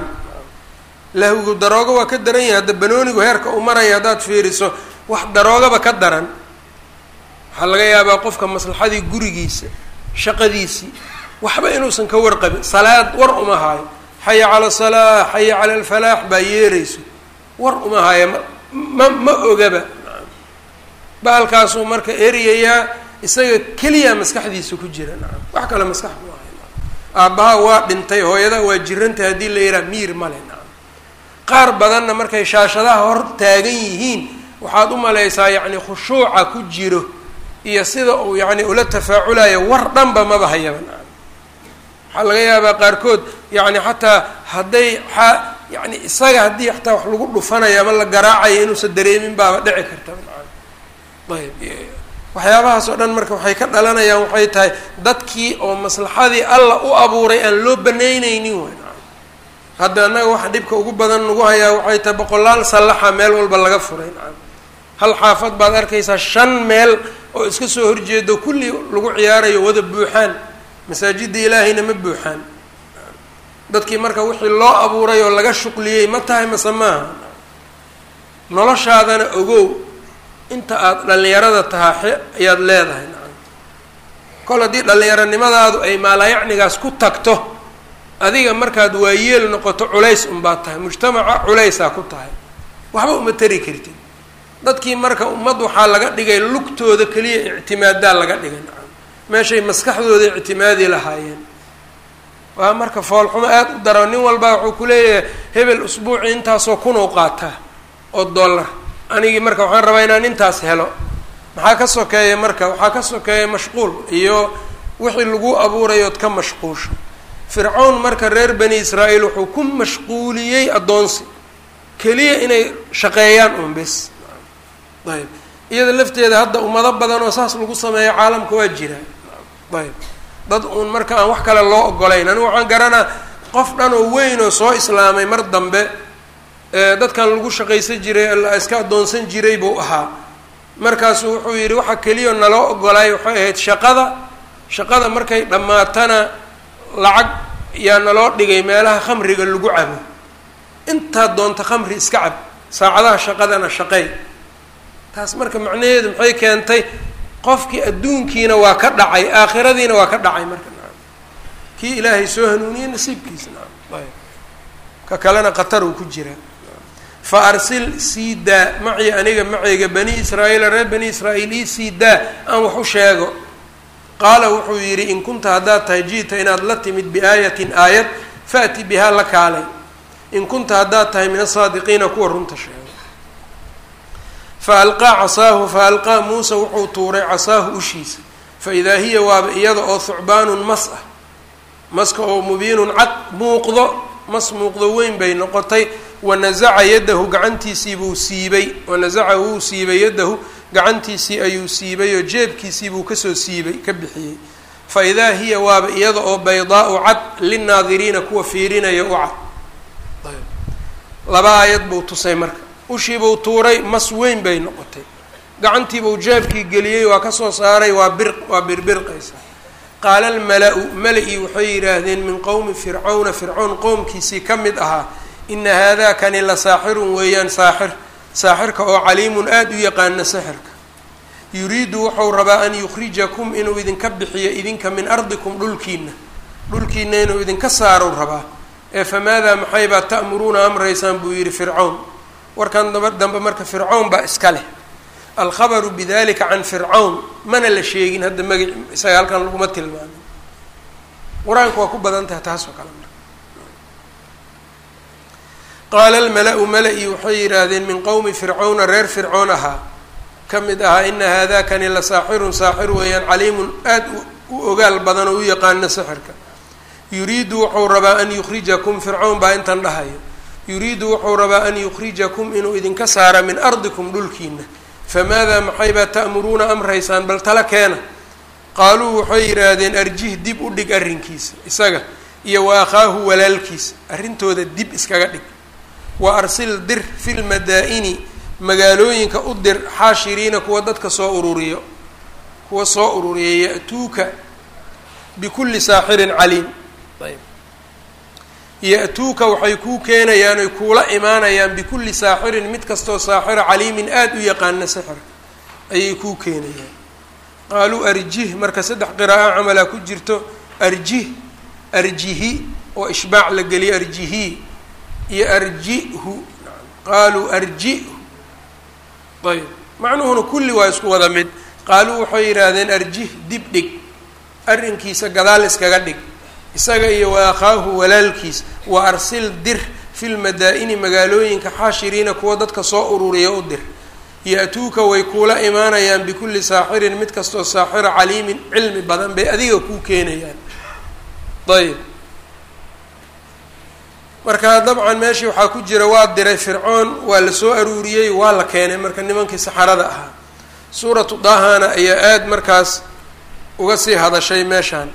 A: lahwigu daroogo waa ka daran yahay hadda banoonigu heerka u maraya haddaad fiiriso wax daroogaba ka daran waxaa laga yaabaa qofka maslaxadii gurigiisa shaqadiisii waxba inuusan ka warqabin salaad war uma haayo xaya cala salaa xaya cala alfalaax baa yeerayso war uma haayo ma ma ma ogaba bahalkaasuu marka eriyayaa isaga keliya maskaxdiisa ku jira nacam wax kale maskax mu ahay aabbaha waa dhintay hooyada waa jirantay haddii la yidhaha miir male nacam qaar badanna markay shaashadaha hor taagan yihiin waxaad u malaysaa yacni khushuuca ku jiro iyo sida uu yacni ula tafaaculayo war dhanba maba hayaba nacam waxaa laga yaabaa qaarkood yacni xataa hadday a yani isaga haddii xataa wax lagu dhufanayo ama la garaacayo inuusan dareemin baaba dhici karta nacam ayb waxyaabahaas oo dhan marka waxay ka dhalanayaan waxay tahay dadkii oo maslaxadii alla u abuuray aan loo banayneynin way nacam hadda annaga waxa dhibka ugu badan nagu hayaa waxay tahay boqolaal sallaxa meel walba laga furay nacam hal xaafad baad arkaysaa shan meel oo iska soo horjeedo kulli lagu ciyaarayo wada buuxaan masaajidda ilaahayna ma buuxaan dadkii marka wixii loo abuuray oo laga shuqliyey ma tahay mase maaha noloshaadana ogow inta aada dhallinyarada tahaa ayaad leedahay nacam kol haddii dhallinyaronimadaadu ay maalayacnigaas ku tagto adiga markaad waayeel noqoto culays unbaad tahay mujtamaca culaysaa ku tahay waxba uma tari kartid dadkii marka ummad waxaa laga dhigay lugtooda keliya ictimaadaa laga dhigay nacam meeshay maskaxdooda ictimaadi lahaayeen waa marka foolxumo aada u daro nin walbaa wuxuu ku leeyahay hebel usbuuci intaasoo kunow qaataa oo dollar anigii marka waxaan rabaa inaan intaas helo maxaa ka sokeeya marka waxaa ka sokeeya mashquul iyo wixii lagu abuurayood ka mashquusho fircawn marka reer bani israa'iil wuxuu ku mashquuliyey addoonsi keliya inay shaqeeyaan un bes ayb iyada lafteeda hadda ummado badan oo saas lagu sameeyo caalamka waa jira ayb dad uun marka aan wax kale loo ogolayn anigu waxaan garanaa qof dhan oo weyn oo soo islaamay mar dambe dadkan lagu shaqaysan jiray la iska addoonsan jiray buu ahaa markaasu wuxuu yidhi waxa keliya naloo ogolaay waxay ahayd shaqada shaqada markay dhammaatana lacag yaa naloo dhigay meelaha khamriga lagu cabo intaad doonta khamri iska cab saacadaha shaqadana shaqey taas marka macnaheedu maxay keentay qofkii adduunkiina waa ka dhacay aakhiradiina waa ka dhacay marka nacam kii ilaahay soo hanuuniyey nasiibkiisa nacam ayb ka kalena qatar uu ku jiraa fa arsil sii daa maci aniga macayga bani israa'iila reer bani israa'iil ii sii daa aan wax u sheego qaala wuxuu yidhi in kunta haddaad tahay ji'ta inaad la timid biaayatin aayad faati bihaa la kaalay in kunta haddaad tahay min asaadiqiina kuwa runta sheega fa alqaa casaahu fa alqaa muusa wuxuu tuuray casaahu ushiisa fa idaa hiya waaba iyada oo thucbaanun mas ah maska oo mubiinun cad muuqdo mas muuqdo weyn bay noqotay wanasaca yadahu gacantiisii buu siibay wanasaca wuu siibay yadahu gacantiisii ayuu siibay oo jeebkiisii buu kasoo siibay ka bixiyey fa idaa hiya waaba iyada oo baydaau cad linnaadiriina kuwa fiirinaya u cad laba aayad buu tusay marka ushiibuu tuuray mas weyn bay noqotay gacantiibuu jeebkii geliyey waa kasoo saaray waa bir waa birbirqaysa qaala almala-u mala-ii waxay yidhaahdeen min qowmi fircawna fircown qowmkiisii ka mid ahaa ina haadaa kani la saaxirun weeyaan saaxir saaxirka oo caliimun aada u yaqaana sixirka yuriidu wuxuu rabaa an yukhrijakum inuu idinka bixiyo idinka min ardikum dhulkiina dhulkiina inuu idinka saarou rabaa ee famaadaa maxaybaa ta'muruuna amraysaan buu yidhi fircawn warkan daba dambe marka fircawn baa iska leh alkhabaru bidalika can fircawn mana la sheegin hadda magaci isaga halkan laguma tilmaamin qur-aanka waa ku badan tahay taas oo kale qaala almala-u mala-i waxay yidhaahdeen min qowmi fircawna reer fircoon ahaa ka mid ahaa ina haadakani la saaxirun saaxir weeyaan caliimun aada u ogaal badan oo u yaqaana sixirka yuriidu wuxuu rabaa an yukhrijakum fircawn baa intan dhahayo yuriidu wuxuu rabaa an yukhrijakum inuu idinka saara min ardikum dhulkiina famaadaa maxaybaa ta'muruuna amraysaan bal tala keena qaaluu waxay yidhaahdeen arjih dib u dhig arrinkiisa isaga iyo wa akhaahu walaalkiisa arrintooda dib iskaga dhig wa arsil dir fi lmadaa-ini magaalooyinka u dir xaashiriina kuwa dadka soo ururiyo kuwa soo ururiya ya-tuuka bikulli saaxirin caliim ayb ya-tuuka waxay kuu keenayaan oy kuula imaanayaan bikulli saaxirin mid kastoo saaxira caliimin aada u yaqaana sixirka ayay kuu keenayaan qaaluu arjih marka saddex qiraa'o camalaa ku jirto arjih arjihi oo ishbaac la geliyo arjihi iyo arjihu qaaluu arjihu ayb macnuhuna kulli waa isku wada mid qaaluu waxay yidhaahdeen arjih dib dhig arrinkiisa gadaal iskaga dhig isaga iyo wa akhaahu walaalkiis wa arsil dir fi lmadaa-ini magaalooyinka xaashiriina kuwa dadka soo ururiya u dir ya-tuuka way kuula imaanayaan bikulli saaxirin mid kastoo saaxiro caliimin cilmi badan bay adiga kuu keenayaan ayb marka dabcan meeshii waxaa ku jira waa diray fircoon waa la soo aruuriyey waa la keenay marka nimankii saxarada ahaa suuratu daahana ayaa aada markaas uga sii hadashay meeshaan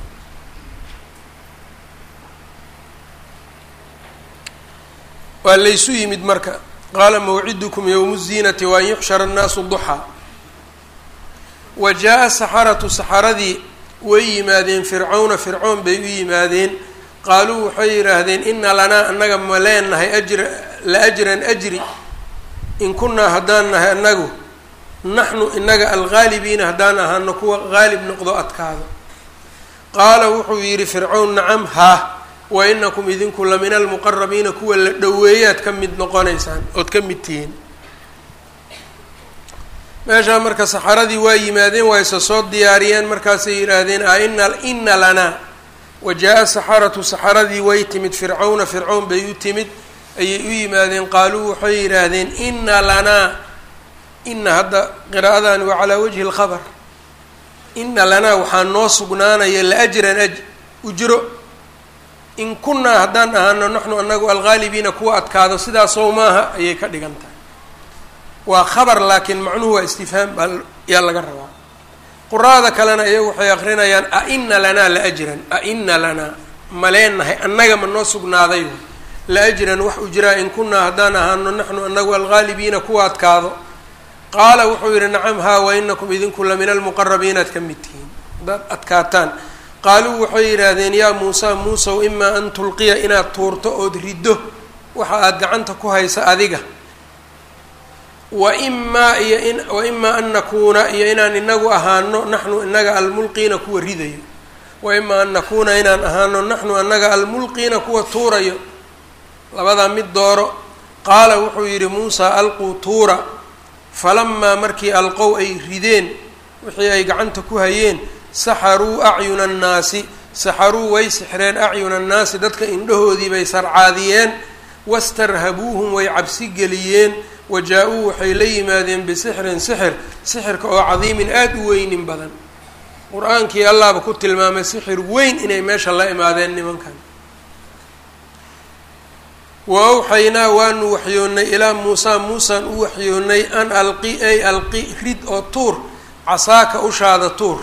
A: waa laysu yimid marka qaala mawcidukum yowmu ziinati waan yuxshara annaasu duxaa wa jaa-a saxaratu saxaradii way yimaadeen fircawna fircoon bay u yimaadeen qaaluu waxay yidhaahdeen ina lanaa annaga ma leenahay ajra la ajran ajri in kunnaa haddaan nahay annagu naxnu inaga algaalibiina haddaan ahaano kuwa qaalib noqdo adkaado qaala wuxuu yidhi fircawn nacam haa wa inakum idinku la min almuqarabiina kuwa la dhoweeyaad ka mid noqonaysaan ood ka mid tihiin meeshaa marka saxaradii waa yimaadeen waa isa soo diyaariyeen markaasay yidhaahdeen a ina ina lanaa wa jaa-a saxaratu saxaradii way timid fircawna fircown bay u timid ayay u yimaadeen qaaluu waxay yidhaahdeen ina lanaa ina hadda qiraa'adani waa calaa wajhi lkhabar ina lanaa waxaa noo sugnaanaya laajran aj ujro in kunnaa haddaan ahaano naxnu anagu algaalibiina kuwa adkaado sidaasow maaha ayay ka dhigan tahay waa khabar laakiin macnuhu waa istifhaam baa yaa laga rabaa quraada kalena iyagu waxay akrinayaan a ina lanaa la ajran a ina lanaa ma leenahay annaga ma noo sugnaaday la ajran wax ujraa in kunnaa haddaan ahaano naxnu anagu algaalibiina kuwa adkaado qaala wuxuu yidhi nacam haa wa inakum idinku la min almuqarabiina ad ka mid tihiin haddaad adkaataan qaaluu waxay yidhaahdeen yaa muusa muusow imaa an tulqiya inaad tuurto ood riddo waxa aada gacanta ku haysa adiga wa imaa iyo in wa imaa an nakuuna iyo inaan inagu ahaano naxnu inaga almulqiina kuwa ridayo wa imaa an nakuuna inaan ahaano naxnu anaga almulqiina kuwa tuurayo labadaa mid dooro qaala wuxuu yidhi muusa alquu tuura falamaa markii alqow ay rideen wixii ay gacanta ku hayeen saxaruu acyuna annaasi saxaruu way sixreen acyuna annaasi dadka indhahoodii bay sarcaadiyeen wastarhabuuhum way cabsi geliyeen wajaa-uu waxay la yimaadeen bisixrin sixir sixirka oo cadiimin aada u weynin badan qur-aankii allaaba ku tilmaamay sixir weyn inay meesha la imaadeen nimankan wa awxaynaa waanu waxyoonnay ilaa muusaa muusaan u waxyoonnay an alqi ay alqi rid oo tuur casaaka ushaada tuur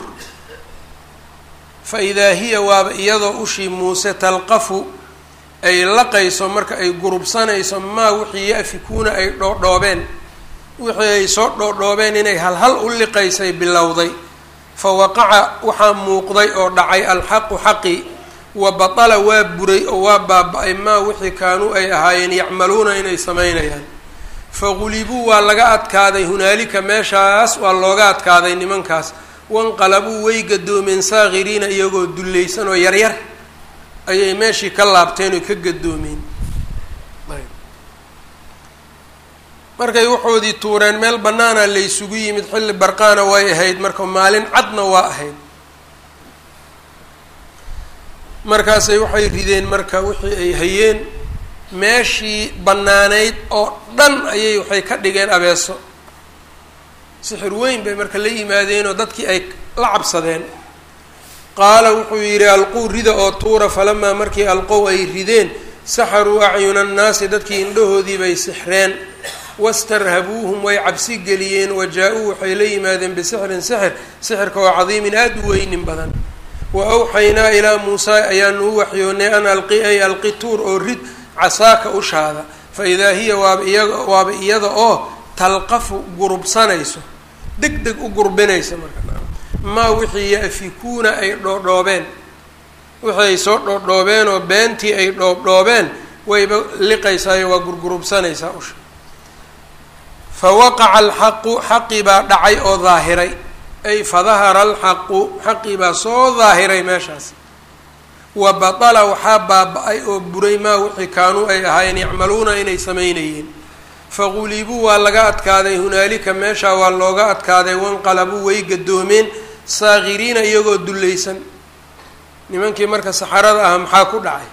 A: fa idaa hiya waaba iyadoo ushii muuse talqafu ay laqayso marka ay gurubsanayso maa wixii ya-fikuuna ay dhoodhoobeen wixii ay soo dhoodhoobeen inay halhal u liqaysay bilowday fa waqaca waxaa muuqday oo dhacay alxaqu xaqi wa batala waa buray oo waa baaba-ay maa wixii kaanuu ay ahaayeen yacmaluuna inay samaynayaan fagulibuu waa laga adkaaday hunaalika meeshaas waa looga adkaaday nimankaas wanqalabuu way gadoomeen saakiriina iyagoo dullaysan oo yaryar ayay meeshii ka laabteen oo ka gadoomeen markay waxoodii tuureen meel bannaana laysugu yimid xilli barqaana way ahayd marka maalin cadna waa ahayd markaasay waxay rideen marka wixii ay hayeen meeshii bannaanayd oo dhan ayay waxay ka dhigeen abeeso sixir weyn bay marka la yimaadeenoo dadkii ay la cabsadeen qaala wuxuu yidhi alquu rida oo tuura falamaa markii alqow ay rideen saxaruu acyuna annaasi dadkii indhahoodii bay sixreen wastarhabuuhum way cabsi geliyeen wajaa-uu waxay la yimaadeen bisixrin sixir sixirka oo cadiimin aada u weynin badan wa awxaynaa ilaa muusaa ayaanu u waxyoonnay an alqi ay alqi tuur oo rid casaaka ushaada fa idaa hiya waaba iyaga waaba iyada oo talqafu gurubsanayso deg deg u gurbinaysa marka maa wixii ya-fikuuna ay dhoodhoobeen wixii ay soo dhoodhoobeen oo beentii ay dhoobdhoobeen wayba liqaysaayo waa gurgurubsanaysaa usha fa waqaca alxaqu xaqii baa dhacay oo daahiray ay fadahara alxaqu xaqii baa soo daahiray meeshaas wa batala waxaa baaba-ay oo buray maa wixii kaanuu ay ahaayeen yacmaluuna inay samaynayeen fagulibuu waa laga adkaaday hunaalika meeshaa waa looga adkaaday wanqalabuu way gadoomeen saakiriina iyagoo dullaysan nimankii marka saxarada ah maxaa ku dhacay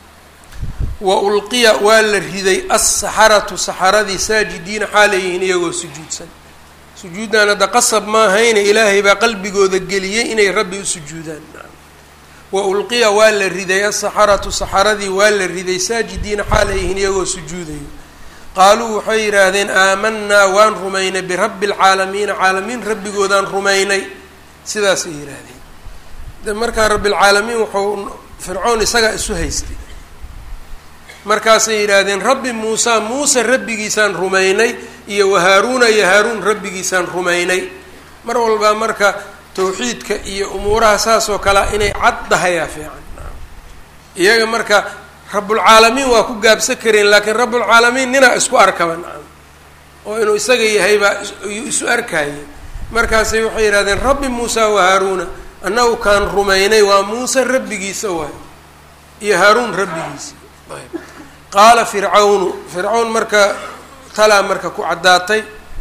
A: wa ulqiya waa la riday assaxaratu saxaradii saajidiina xaalayihiin iyagoo sujuudsan sujuuddan hadda qasab maahayne ilaahay baa qalbigooda geliyey inay rabbi u sujuudaan wa ulqiya waa la riday asaxaratu saxaradii waa la riday saajidiina xaalayihiin iyagoo sujuudayo qaaluu waxay yidhaahdeen aamanaa waan rumaynay birabbi alcaalamiina caalamiin rabbigoodaan rumaynay sidaasay yidhaahdeen de markaa rabbilcaalamiin wuxuu fircoon isagaa isu haystay markaasay yidhaahdeen rabbi muusa muuse rabbigiisaan rumaynay iyo wahaaruuna iyo haaruun rabbigiisaan rumaynay mar walbaa marka tawxiidka iyo umuuraha saas oo kalea inay cad dahayaa fiican iyaga marka rabbulcaalamiin waa ku gaabsan kareen laakiin rabbulcaalamiin ninaa isku arkaba nacam oo inuu isaga yahay baa isu arkayay markaasay waxay yidhahdeen rabbi muusa wa haaruuna annagu kaan rumaynay waa muuse rabbigiisa waay iyo haaruun rabbigiisa qaala fircawnu fircawn marka talaa marka ku caddaatay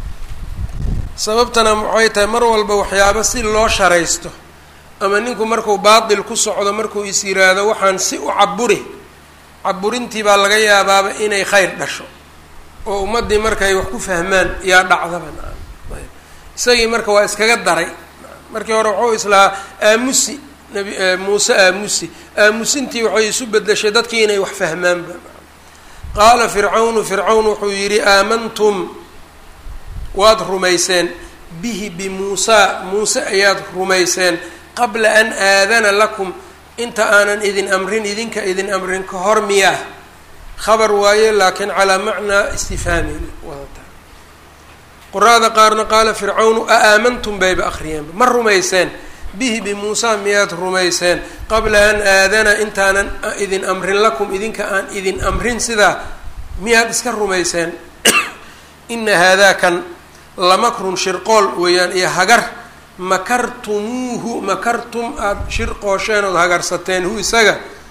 A: sababtana waxay tahay mar walba waxyaabo si loo sharaysto ama ninku markuu baatil ku socdo markuu is yiraahdo waxaan si u caburi caburintii baa laga yaabaaba inay khayr dhasho oo ummaddii markay wax ku fahmaan yaa dhacdaba isagii marka waa iskaga daray markii hore waxuu islahaa aamusi nabi muuse aamusi aamusintii waxay isu bedeshay dadkii inay wax fahmaanba qaala fircawnu fircawn wuxuu yidhi aamantum waad rumayseen bihi bimuusaa muuse ayaad rumayseen qabla an aadana lakum inta aanan idin amrin idinka idin amrin ka hor miyaa khabar waaye laakiin calaa macnaa istifhaamin wadata quraada qaarna qaala fircawnu a aamantum bayba akhriyeenba ma rumayseen bihi bimuusaa miyaad rumayseen qabla an aadana intaanan idin amrin lakum idinka aan idin amrin sidaa miyaad iska rumayseen ina haadaa kan lamakrun shirqool weeyaan iyo hagar makartumuuhu makartum aada shirqoosheen ood hagarsateen hu isaga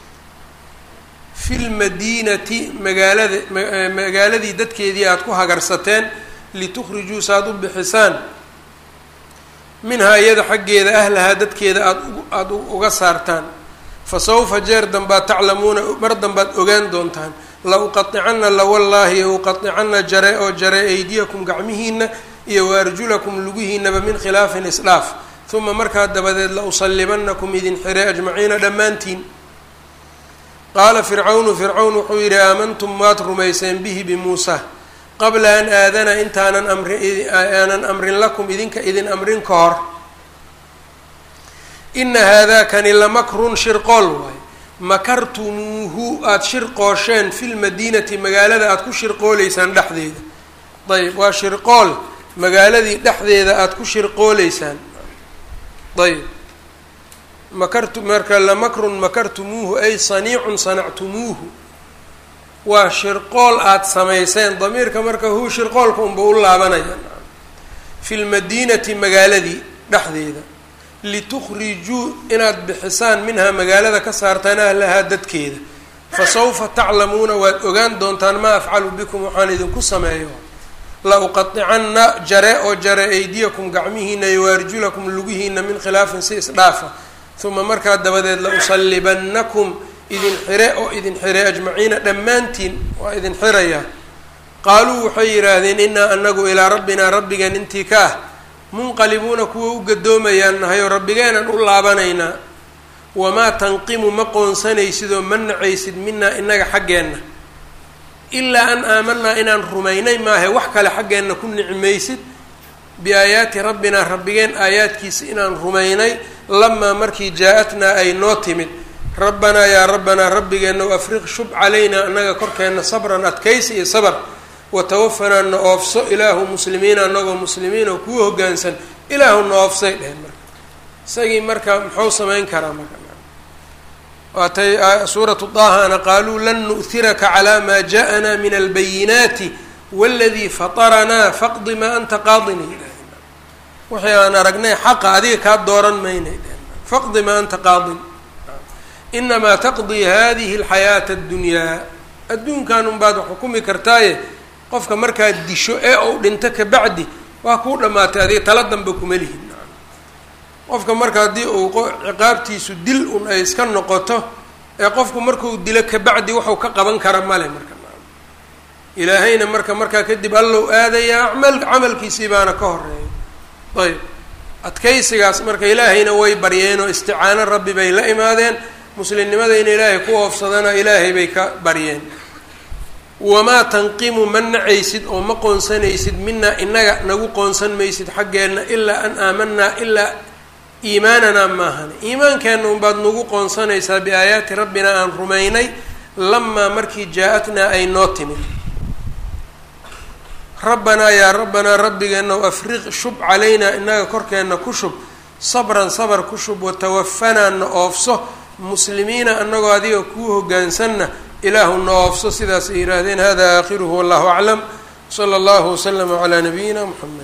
A: fi lmadiinati magaalada magaaladii dadkeedii aada ku hagarsateen litukhrijuu saaad u bixisaan minhaa iyada xaggeeda ahlahaa dadkeeda aad aada uga saartaan fa sawfa jeer dambaad taclamuuna mar dambaad ogaan doontaan la uqaطicana lawallaahi uqaطicana jare oo jare aydiyakum gacmihiina iyo waarjulakum lugihiinaba min khilaafin isdhaaf uma markaa dabadeed la usalibanakum idin xire ajmaciina dhammaantiin qaala fircawnu fircawn wuxuu yidhi aamantum waad rumayseen bihi bimuusa qabla an aadana intaanan amri aanan amrin lakum idinka idin amrin ka hor ina haadakani lamakrun shirqool waay makartumuuhu aada shirqoosheen fi lmadiinati magaalada aada ku shirqooleysaan dhexdeeda ayb waa shirqool magaaladii dhexdeeda aada ku shirqooleysaan ayb makartu marka lamakrun makartumuuhu ay saniicun sanactumuuhu waa shirqool aada samayseen damiirka marka huu shirqoolka unba u laabanaya fi lmadiinati magaaladii dhexdeeda litukhrijuu inaad bixisaan minhaa magaalada ka saartaan ahlahaa dadkeeda fa sawfa taclamuuna waad ogaan doontaan maa afcalu bikum waxaan idinku sameeyo la uqaطicanna jare oo jare aydiyakum gacmihiina iyo waarjulakum lugihiina min khilaafin si isdhaafa uma markaa dabadeed la usallibannakum idin xire oo idin xire ajmaciina dhammaantiin waa idin xirayaa qaaluu waxay yidhaahdeen inaa anagu ilaa rabbinaa rabbigeen intii ka ah munqalibuuna kuwa u gadoomayaan nahay oo rabbigeenan u laabanaynaa wamaa tanqimu ma qoonsanaysid oo ma nacaysid minaa inaga xaggeenna ilaa an aamanaa inaan rumaynay maahe wax kale xaggeenna ku nicmaysid biaayaati rabbinaa rabbigeen aayaadkiisa inaan rumaynay lamaa markii jaa-atnaa ay noo timid rabbanaa yaa rabbanaa rabbigeenna afriq shub calaynaa annaga korkeenna sabran adkaysi iyo sabr watawafanaa na oofso ilaahu muslimiina anagoo muslimiin oo kuu hoggaansan ilaahu na oofsay dheheen marka isagii marka muxuu samayn karaa marka waatay suuratu daahana qaaluu lan nu'hiraka calaa maa ja'anaa min albayinaati waladii fataranaa faqdi maa anta qaadini wixii aan aragnay xaqa adiga kaa dooran maynay dheheen faqdi maa anta qaadin inamaa taqdii hadihi alxayaata addunyaa adduunkan unbaad xukumi kartaaye qofka markaad disho ee ou dhinto kabacdi waa kuu dhammaatay adiga tala danba kuma lihin qofka marka haddii uu ciqaabtiisu dil un ay iska noqoto ee qofku markuu dilo kabacdi waxuu ka qaban kara male marka ilaahayna marka markaa kadib allow aadayaa acmal camalkiisii baana ka horeeya ayb adkaysigaas marka ilaahayna way baryeen oo isticaano rabbi bay la imaadeen muslimnimada in ilaahay ku oofsadana ilaahay bay ka baryeen wamaa tanqimu ma nacaysid oo ma qoonsanaysid minaa inaga nagu qoonsan maysid xaggeenna ilaa an aamanaa ilaa iimaananaa maahan iimaankeenna unbaad nagu qoonsanaysaa biaayaati rabbina aan rumaynay lamaa markii jaa-atnaa ay noo timid rabbanaa yaa rabbanaa rabbigeenna afriq shub calaynaa inaga korkeenna ku shub sabran sabr ku shub watawafanaa na oofso muslimiina anagoo adiga kuu hoggaansanna ilaahu na oofso sidaas ay yihaahdeen hada aakhiruhu wallahu aclam sala allahu waslama calaa nabiyina muxamed